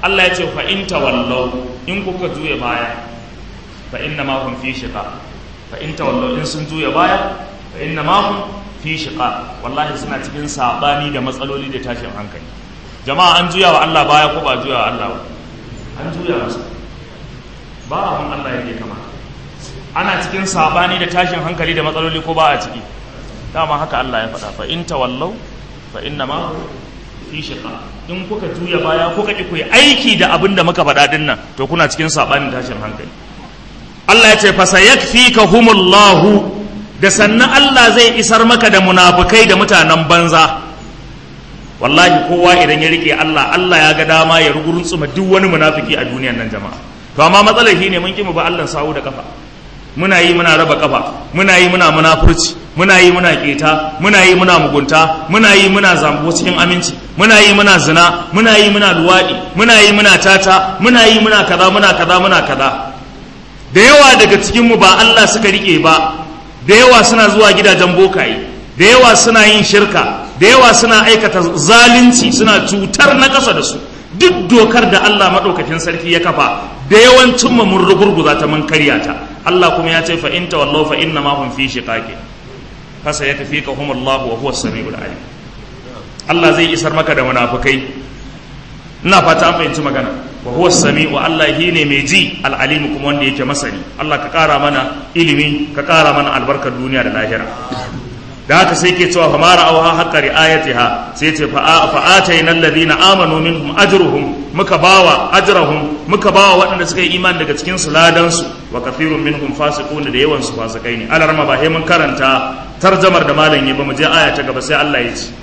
Allah ya ce fa in tawallau in kuka juya baya fa inna ma hum fi shiqa fa in tawallau in sun juya baya fa inna ma hum fi shiqa wallahi suna cikin sabani da matsaloli da tashin hankali jama'a an juya wa Allah baya ko ba juya wa Allah ba an juya masa ba abin Allah yake kama ana cikin sabani da tashin hankali da matsaloli ko ba a ciki dama haka Allah ya faɗa fa in tawallau fa inna ma fi shiqa in kuka juya baya kuka ki ku yi aiki da abin da muka faɗa din nan to kuna cikin sabanin tashin hankali Allah ya ce fa sayakfikahumullahu da sannan Allah zai isar maka da munafukai da mutanen banza wallahi kowa idan ya rike Allah Allah ya ga dama ya rugurtsuma duk wani munafiki a duniyar nan jama'a to amma matsalar shine mun ki mu ba Allah sawu da kafa muna yi muna raba kafa muna yi muna munafurci muna yi muna keta muna yi muna mugunta muna yi muna zambo cikin aminci muna yi muna zina muna yi muna luwaɗi muna yi muna tata muna yi muna kaza muna kaza muna kaza da yawa daga cikin mu ba Allah suka rike ba da yawa suna zuwa gidajen bokaye da yawa suna yin shirka da yawa suna aikata zalunci suna cutar na ƙasa da su duk dokar da Allah maɗaukakin sarki ya kafa da yawancin mu mun rugurguza ta mun karya ta Allah kuma ya ce fa in tawallaw fa inna ma hum fi shiqaqi fa sayakfikahum Allah wa huwa as-sami'ul alim Allah zai isar maka da munafikai ina fata an fahimci magana wa huwa as-sami'u Allah ne mai ji al-alim kuma wanda yake masani Allah ka ƙara mana ilimi ka ƙara mana albarkar duniya da lahira da haka sai ke cewa famara auha haqqa riayatiha sai ce fa atayna alladhina amanu minhum ajruhum muka bawa ajrahum muka bawa waɗanda suka yi imani daga cikin su ladan su wa kathirun minhum fasiquna da yawan su fasikai ne alarma ba sai mun karanta tarjamar da malam ya ba mu je aya ta gaba sai Allah ya ce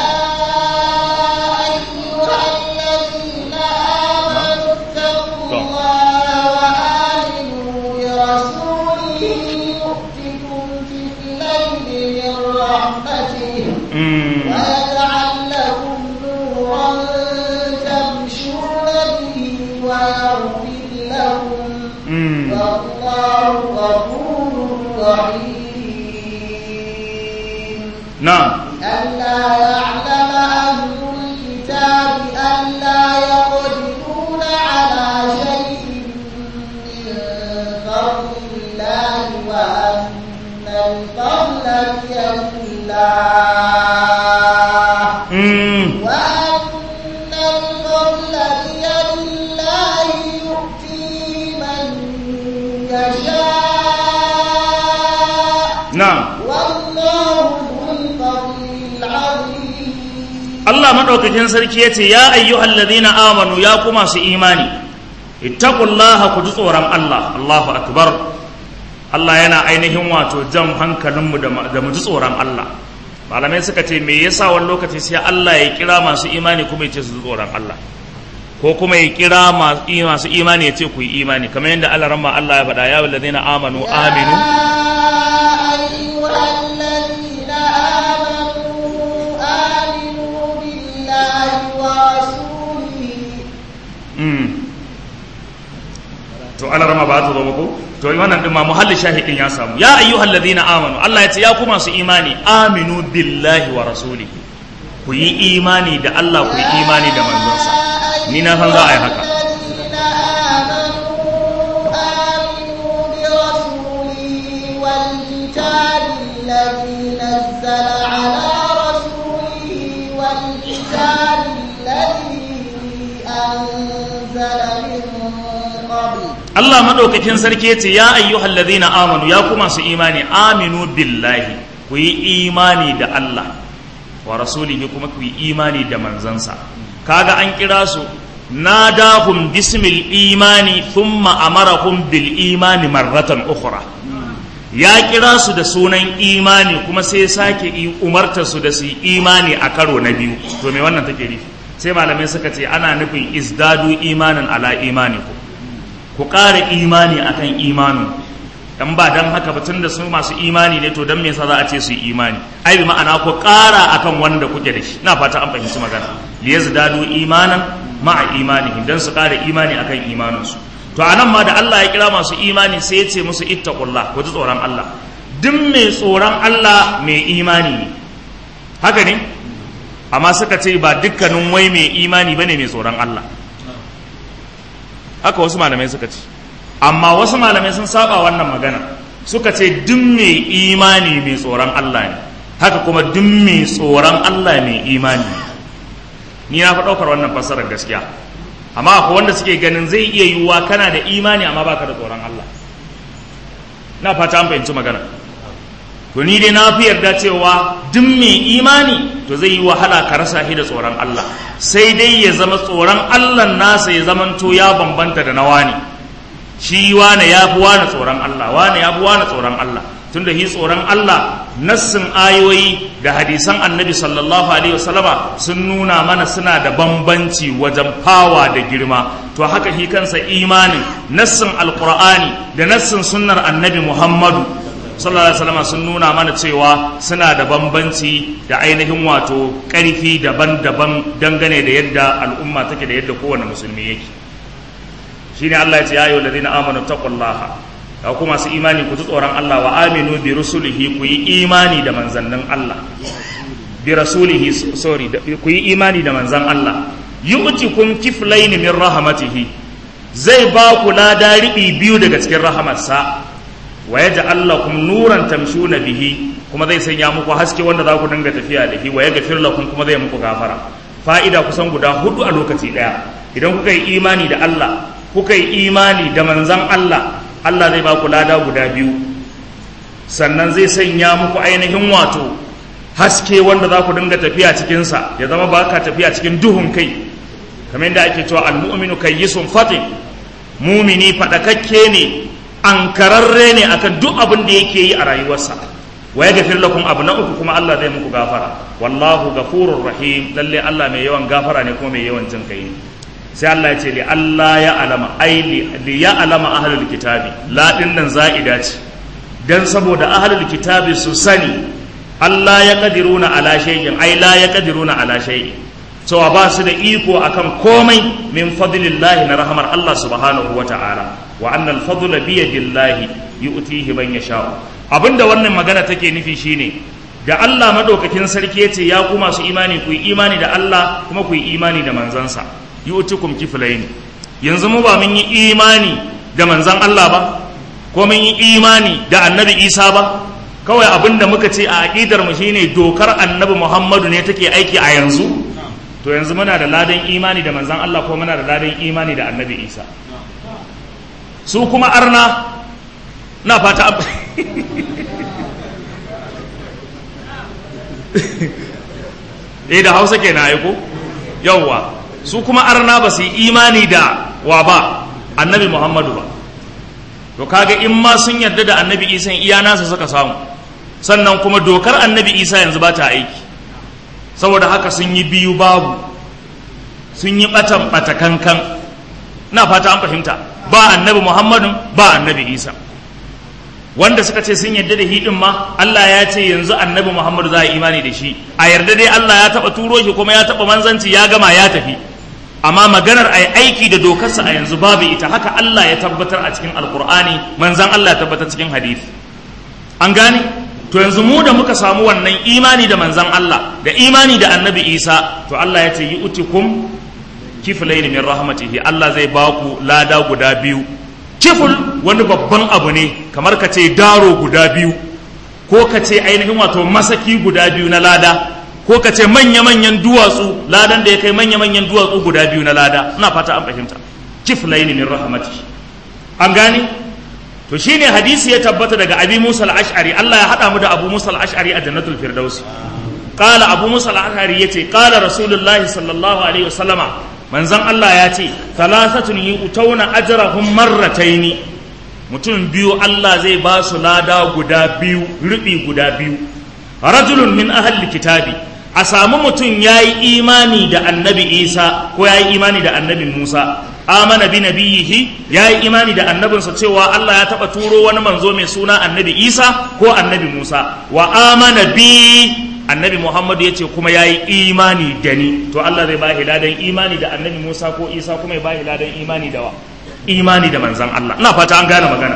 يا أيها الذين آمنوا اتقوا الله وآمنوا برسوله يؤتكم كفلين من رحمته Mm. ويجعل لكم نورا تمشون به ويغفر لكم Mm. والله غفور رحيم na'am ألا يعلم أهل الكتاب ألا يقدرون على شيء من فضل الله وأن الفضل بيد الله Mm. وأن الفضل بيد الله يؤتي من يشاء na'am والله ذو الفضل العظيم Allah madaukakin sarki yace ya ayyuhal ladina amanu ya ku masu imani ittaqullaha ku ji tsoron Allah Allahu akbar Allah yana ainihin wato jan hankalinmu da ma- da mu ji tsoron Allah malamai suka ce me yasa wani lokaci sai Allah ya kira masu imani kuma ya ce su ji tsoron Allah ko kuma ya kira masu i- masu imani ya ce ku yi imani kamar yadda Allah ramma Allah ya faɗa ya ladina amanu aminu أيها الذين آمنوا آمنوا بالله ورسوله Mm. to ana rama ba ta zo muku to wannan din ma muhalli shahidin ya samu ya ayyuhal ladina amanu Allah ya ce ya ku masu imani aminu billahi wa rasulihi ku yi imani da Allah ku yi imani da manzonsa ni na san za a yi haka الذين آمنوا آمنوا برسوله والكتاب الذي نزل على رسوله والكتاب الذي أنزل من قبل Allah madaukakin sarki ya ce ya ayyuhal ladina amanu ya ku masu imani aminu billahi ku yi imani da Allah wa rasulihi kuma ku yi imani da manzansa kaga an kira su nadahum bismil imani thumma amarahum bil imani marratan ukhra ya kira su da sunan imani kuma sai sake yi umarta su da su yi imani a karo na biyu to me wannan take nufi sai malamai suka ce ana nufin izdadu imanan ala imanikum ku ƙara imani akan imanin dan ba dan haka ba tunda su masu imani ne to dan me yasa za a ce su yi imani ai bi ma'ana ku ƙara akan wanda kuke da shi ina fata an fahimci magana li yazdadu imanan ma'a imanihim dan su ƙara imani akan imanin su to anan ma da Allah ya kira masu imani sai ya ce musu ittaqullah ku ji tsoron Allah duk mai tsoron Allah mai imani ne haka ne amma suka ce ba dukkanin wai mai imani bane mai tsoron Allah haka wasu malamai suka ce amma wasu malamai sun saba wannan magana suka ce duk mai imani mai tsoron Allah ne haka kuma duk mai tsoron Allah mai imani ni na fi ɗaukar wannan fassarar gaskiya amma akwai wanda suke ganin zai iya yiwuwa kana da imani amma baka da tsoron Allah na fata an fahimci magana to ni dai na fi yarda cewa duk mai imani to zai yi wahala ka rasa shi da tsoron Allah sai dai ya zama tsoron Allah nasa ya zamanto ya bambanta da na wani shi wane ya fi wane tsoron Allah wane ya fi wane tsoron Allah tunda shi tsoron Allah nassin ayoyi da hadisan annabi sallallahu alaihi wasallama sun nuna mana suna da bambanci wajen fawa da girma to haka shi kansa imanin nassin alqur'ani da nassin sunnar annabi muhammadu sallallahu alaihi wasallama sun nuna mana cewa suna da bambanci da ainihin wato ƙarfi daban-daban dangane da yadda al'umma take da yadda kowane musulmi yake shine Allah ya ce ya ayyuhal ladina amanu taqullaha da kuma masu imani ku ji tsoron Allah wa aminu bi rusulihi ku yi imani da manzannin Allah bi rasulihi sorry ku yi imani da manzan Allah yu'tikum kiflayn min rahmatihi zai ba ku lada riɓi biyu daga cikin rahamarsa wa yaj'al lakum nuran tamshuna bihi kuma zai sanya muku haske wanda za ku dinga tafiya da shi wa yaghfir lakum kuma zai muku gafara fa'ida kusan guda hudu a lokaci daya idan kuka yi imani da Allah kuka yi imani da manzan Allah Allah zai ba ku lada guda biyu sannan zai sanya muku ainihin wato haske wanda za ku dinga tafiya cikinsa ya zama ba ka tafiya cikin duhun kai kamar yadda ake cewa almu'minu kayyisun fatin mumini faɗakakke ne ankararre ne akan duk abin da yake yi a rayuwarsa wa ya gafir lakum abu na uku kuma Allah zai muku gafara wallahu gafurur rahim lalle Allah mai yawan gafara ne kuma mai yawan jin kai sai Allah ya ce li Allah ya alama ai li ya alama ahlul kitabi la din nan za'ida ce dan saboda ahlul kitabi su sani Allah ya kadiruna ala shay'in ai la ya kadiruna ala shay'in cewa ba su da iko akan komai min fadlillahi na rahamar Allah subhanahu wa ta'ala wa annal fadla bi yadillahi yu'tihi man yasha abinda wannan magana take nufi shine da Allah madaukakin sarki yace ya ku masu imani ku yi imani da Allah kuma ku yi imani da manzansa yu'tikum kiflayn yanzu mu ba mun yi imani da manzan Allah ba ko mun yi imani da annabi Isa ba kawai abinda muka ce a aqidar mu shine dokar annabi Muhammadu ne take aiki a yanzu to yanzu muna da ladan imani da manzan Allah ko muna da ladan imani da annabi Isa su kuma arna na fata eh da hausa ke na aiko yauwa su kuma arna ba su yi imani da wa ba annabi muhammadu ba to kaga in ma sun yarda da annabi isa iya nasa suka samu sannan kuma dokar annabi isa yanzu ba ta aiki saboda haka sun yi biyu babu sun yi batan batakankan na fata an fahimta ba annabi muhammadun ba annabi isa wanda suka ce sun yarda da hidin ma Allah ya ce yanzu annabi muhammadu za a imani da shi a yarda dai Allah ya taba turo shi kuma ya taba manzanci ya gama ya tafi amma maganar a aiki da dokarsa a yanzu babu ita haka Allah ya tabbatar a cikin alkur'ani manzan Allah ya tabbatar cikin hadisi an gane to yanzu mu da muka samu wannan imani da manzan Allah da imani da annabi isa to Allah ya ce yi utikum kiflaini min rahmatihi Allah zai ba ku lada guda biyu kiful wani babban abu ne kamar ka ce daro guda biyu ko ka ce ainihin wato masaki guda biyu na lada ko ka ce manya-manyan duwatsu ladan da ya kai manya-manyan duwatsu guda biyu na lada ina fata an fahimta kiflaini min rahmatihi an gane to shine hadisi ya tabbata daga abi musa al-ash'ari Allah ya hada mu da abu musa al-ash'ari a jannatul firdausi qala abu musa al-ash'ari yace qala rasulullahi sallallahu alaihi wasallama manzon Allah ya ce thalathatun yu'tawna ajrahum marrataini mutum biyu Allah zai ba su lada guda biyu rubi guda biyu rajulun min ahli kitabi a samu mutum yayi imani da annabi Isa ko yayi imani da annabi Musa amana bi nabiyihi yayi imani da annabinsa cewa Allah ya taba turo wani manzo mai suna annabi Isa ko annabi Musa wa amana bi annabi Muhammadu ya ce kuma ya yi imani da ni to Allah zai bahi ladan imani da annabi Musa ko Isa kuma ya bahi ladan imani da wa imani da manzan Allah ina fata an gane magana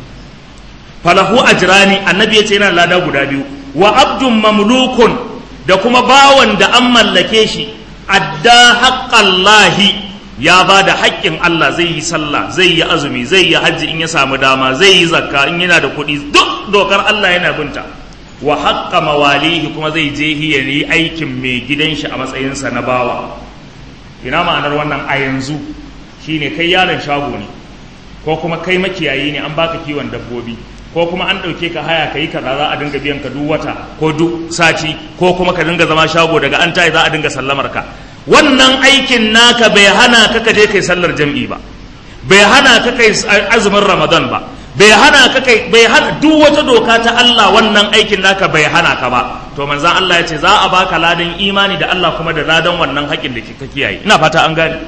falahu ajrani annabi ya ce yana lada guda biyu wa abdun mamlukun da kuma bawan da an mallake shi adda haqqallahi ya ba da haƙƙin Allah zai yi sallah zai yi azumi zai yi hajji in ya samu dama zai yi zakka in yana da kuɗi duk dokar Allah yana binta wa haƙƙa mawalihi kuma zai je ya yi aikin mai gidan shi a matsayinsa na bawa ina ma'anar wannan a yanzu shine kai yaron shago ne ko kuma kai makiyayi ne an baka kiwon dabbobi ko kuma an ɗauke ka haya ka yi kaza za a dinga biyan ka duk wata ko duk sati ko kuma ka dinga zama shago daga an tayi za a dinga sallamar ka wannan aikin naka bai hana ka ka je kai sallar jam'i ba bai hana ka kai azumin ramadan ba bai hana ka kai bai hana duk wata doka ta Allah wannan aikin naka bai hana ka ba to manzon Allah ya ce za a baka ladan imani da Allah kuma da ladan wannan haƙin da ka kiyaye ina fata an gane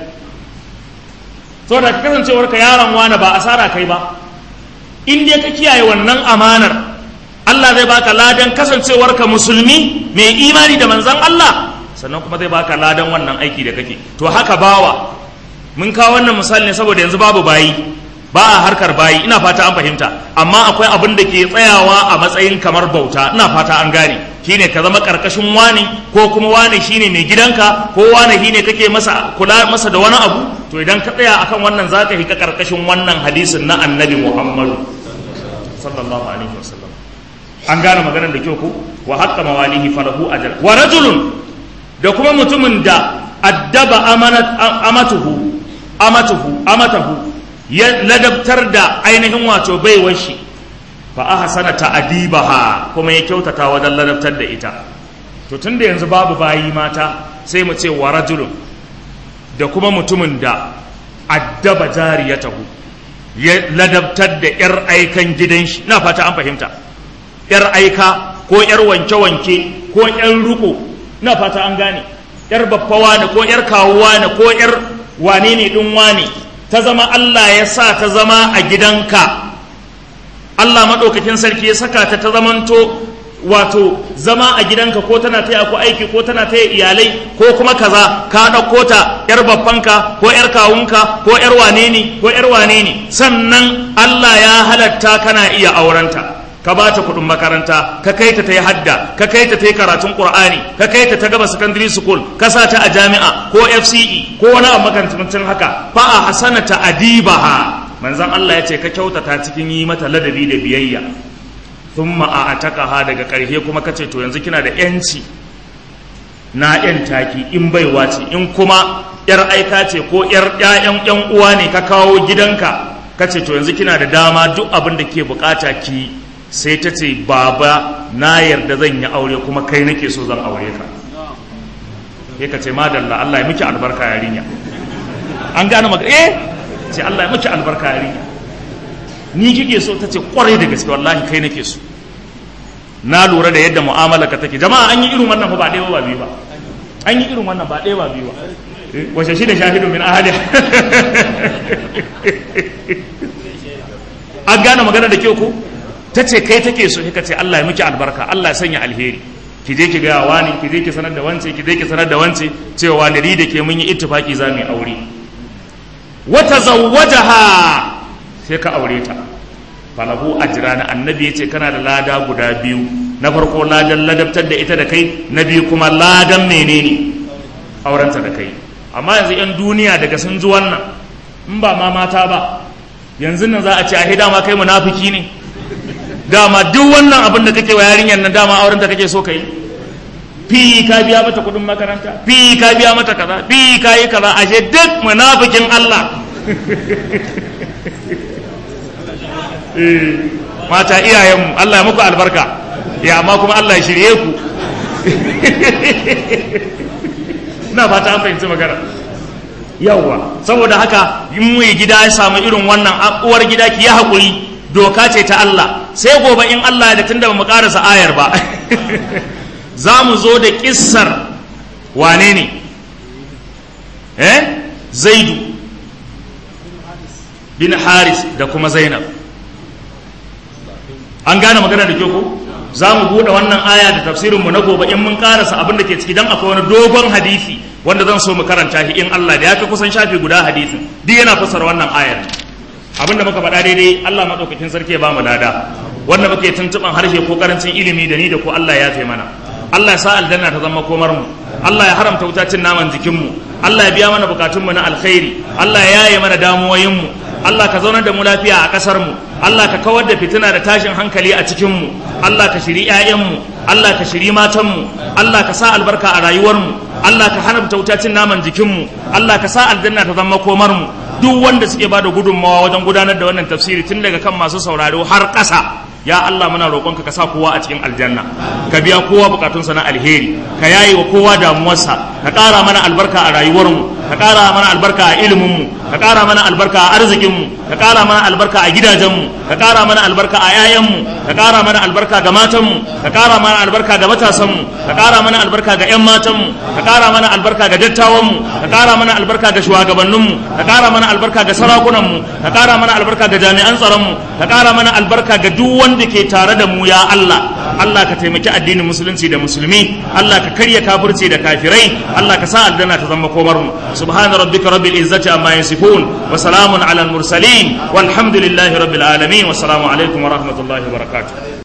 saboda ka kasancewar ka yaron wani ba asara kai ba in dai ka kiyaye wannan amanar Allah zai baka ladan kasancewar ka musulmi mai imani da manzon Allah sannan kuma zai baka ladan wannan aiki da kake to haka bawa mun kawo wannan misali ne saboda yanzu babu bayi ba a harkar bayi ina fata an fahimta amma akwai abin da ke tsayawa a matsayin kamar bauta ina fata an gane shine ka zama karkashin wani ko kuma wani shine mai gidanka ko wani shine kake masa kula masa da wani abu to idan ka tsaya akan wannan zaka hika karkashin wannan hadisin na annabi Muhammadu sallallahu alaihi wasallam an gane maganar da kyau ko wa haqqa mawalihi falahu ajr wa rajulun da kuma mutumin da addaba amatuhu amatuhu amatahu ya ladabtar da ainihin wato baiwar shi fa ahsana ta'dibaha kuma ya kyautata wajen ladabtar da ita to tunda yanzu babu bayi mata sai mu ce wa rajulun da kuma mutumin da addaba jariyatahu ya ladabtar da yar aikan gidan shi na fata an fahimta yar aika ko yar wanke-wanke ko yar ruko na fata an gane yar baffawa ne ko yar kawuwa ne ko yar wane ne din wane ta zama Allah ya sa ta zama a gidanka Allah maɗaukakin sarki ya saka ta ta zamanto wato zama a gidanka ko tana taya ku aiki ko tana taya iyalai ko kuma kaza ka ɗauko ta yar babbanka ko yar kawunka ko yar wane ne ko yar wane ne sannan Allah ya halatta kana iya aurenta ka ba ta kuɗin makaranta ka kai ta ta yi hadda ka kai ta ta yi karatun ƙur'ani ka kai ta ta gaba secondary school ka sa ta a jami'a ko fce ko wani abu makamancin haka fa a hasana ta adibaha manzon Allah ya ce ka kyautata cikin yi mata ladabi da biyayya thumma a atakaha daga ƙarshe kuma kace to yanzu kina da yanci na yan taki in baiwa ce in kuma yar aika ce ko yar ƴaƴan ƴan uwa ne ka kawo gidanka kace to yanzu kina da dama duk abin da ke bukata ki sai ta ce baba na yarda zan yi aure kuma kai nake so zan aure ka sai ka ce madalla Allah ya miki albarka yarinya an gane maka eh ce Allah ya miki albarka yarinya ni kike so ta ce kwarai da gaske wallahi kai nake so na lura da yadda mu'amala ka take jama'a an yi irin wannan ba ɗaya ba biyu ba an yi irin wannan ba ɗaya ba biyu ba wace shi da shahidu min ahali an gane magana da kyau ko ta ce kai take so ka ce Allah ya miki albarka Allah ya sanya alheri ki je ki gaya wani ki je ki sanar da wance ki je ki sanar da wance cewa da da ke mun yi ittifaki za mu yi aure wata zawwajaha sai ka aure ta falahu ajrana annabi yace kana da lada guda biyu na farko ladan ladabtar da ita da kai na biyu kuma ladan menene aurenta da kai amma yanzu yan duniya daga sun ji wannan in ba ma mata ba yanzu nan za a ce a dama kai munafiki ne dama duk wannan abin da kake wa yarinyar nan dama auren da kake so kai fi ka biya mata kudin makaranta fi ka biya mata kaza fi ka yi kaza ashe duk munafikin Allah mata iyayenmu Allah ya muku albarka ya amma kuma Allah ya shirye ku na fata an fahimci magana yawwa saboda haka in mai gida ya samu irin wannan uwar gida ki ya haƙuri doka ce ta Allah sai gobe in Allah da tunda mu karasa ayar ba za mu zo da kissar wane ne eh zaidu bin haris da kuma zainab an gane magana da kyau ko za mu buɗe wannan aya da tafsirinmu na gobe in mun karasa abin da ke ciki don akwai wani dogon hadisi wanda zan so mu karanta shi in Allah da ya kai kusan shafi guda hadisin duk yana fassara wannan ayar abinda muka faɗa daidai Allah maɗaukakin sarki ya ba mu lada wanda muke tuntuɓan harshe ko karancin ilimi da ni da ko Allah ya fi mana Allah ya sa aljanna ta zama komar mu Allah ya haramta wuta cin naman jikinmu Allah ya biya mana bukatunmu na alkhairi Allah ya yaye mana damuwoyinmu Allah ka zaunar da mu lafiya a ƙasarmu Allah ka kawar da fitina da tashin hankali a cikinmu Allah ka shiri 'ya'yanmu Allah ka shiri matanmu Allah ka sa albarka a rayuwarmu Allah ka hana cin naman jikinmu Allah ka sa aljanna ta zama komarmu duk wanda suke ba da gudunmawa wajen gudanar da wannan tafsiri tun daga kan masu sauraro har ƙasa ya Allah muna roƙonka ka sa kowa a cikin aljanna ka biya kowa bukatunsa na alheri ka yaye wa kowa damuwarsa ka ƙara mana albarka a rayuwarmu ka ƙara mana albarka a iliminmu ka ƙara mana albarka a arzikinmu ka ƙara mana albarka a gidajenmu ka ƙara mana albarka a 'ya'yanmu ka ƙara mana albarka ga matanmu ka ƙara mana albarka ga matasanmu ka ƙara mana albarka ga 'yan matanmu ka ƙara mana albarka ga dattawanmu ka ƙara mana albarka ga shugabanninmu ka ƙara mana albarka ga sarakunanmu ka ƙara mana albarka ga jami'an tsaronmu ka ƙara mana albarka ga duk wanda ke tare da mu ya Allah Allah ka taimaki addinin musulunci da musulmi Allah ka karya kafirci da kafirai Allah ka sa aljanna ta zama komar mu subhana rabbika rabbil izzati amma yasifun wa salamun alal mursalin walhamdulillahi rabbil alamin wa salamu alaikum wa rahmatullahi wa barakatuh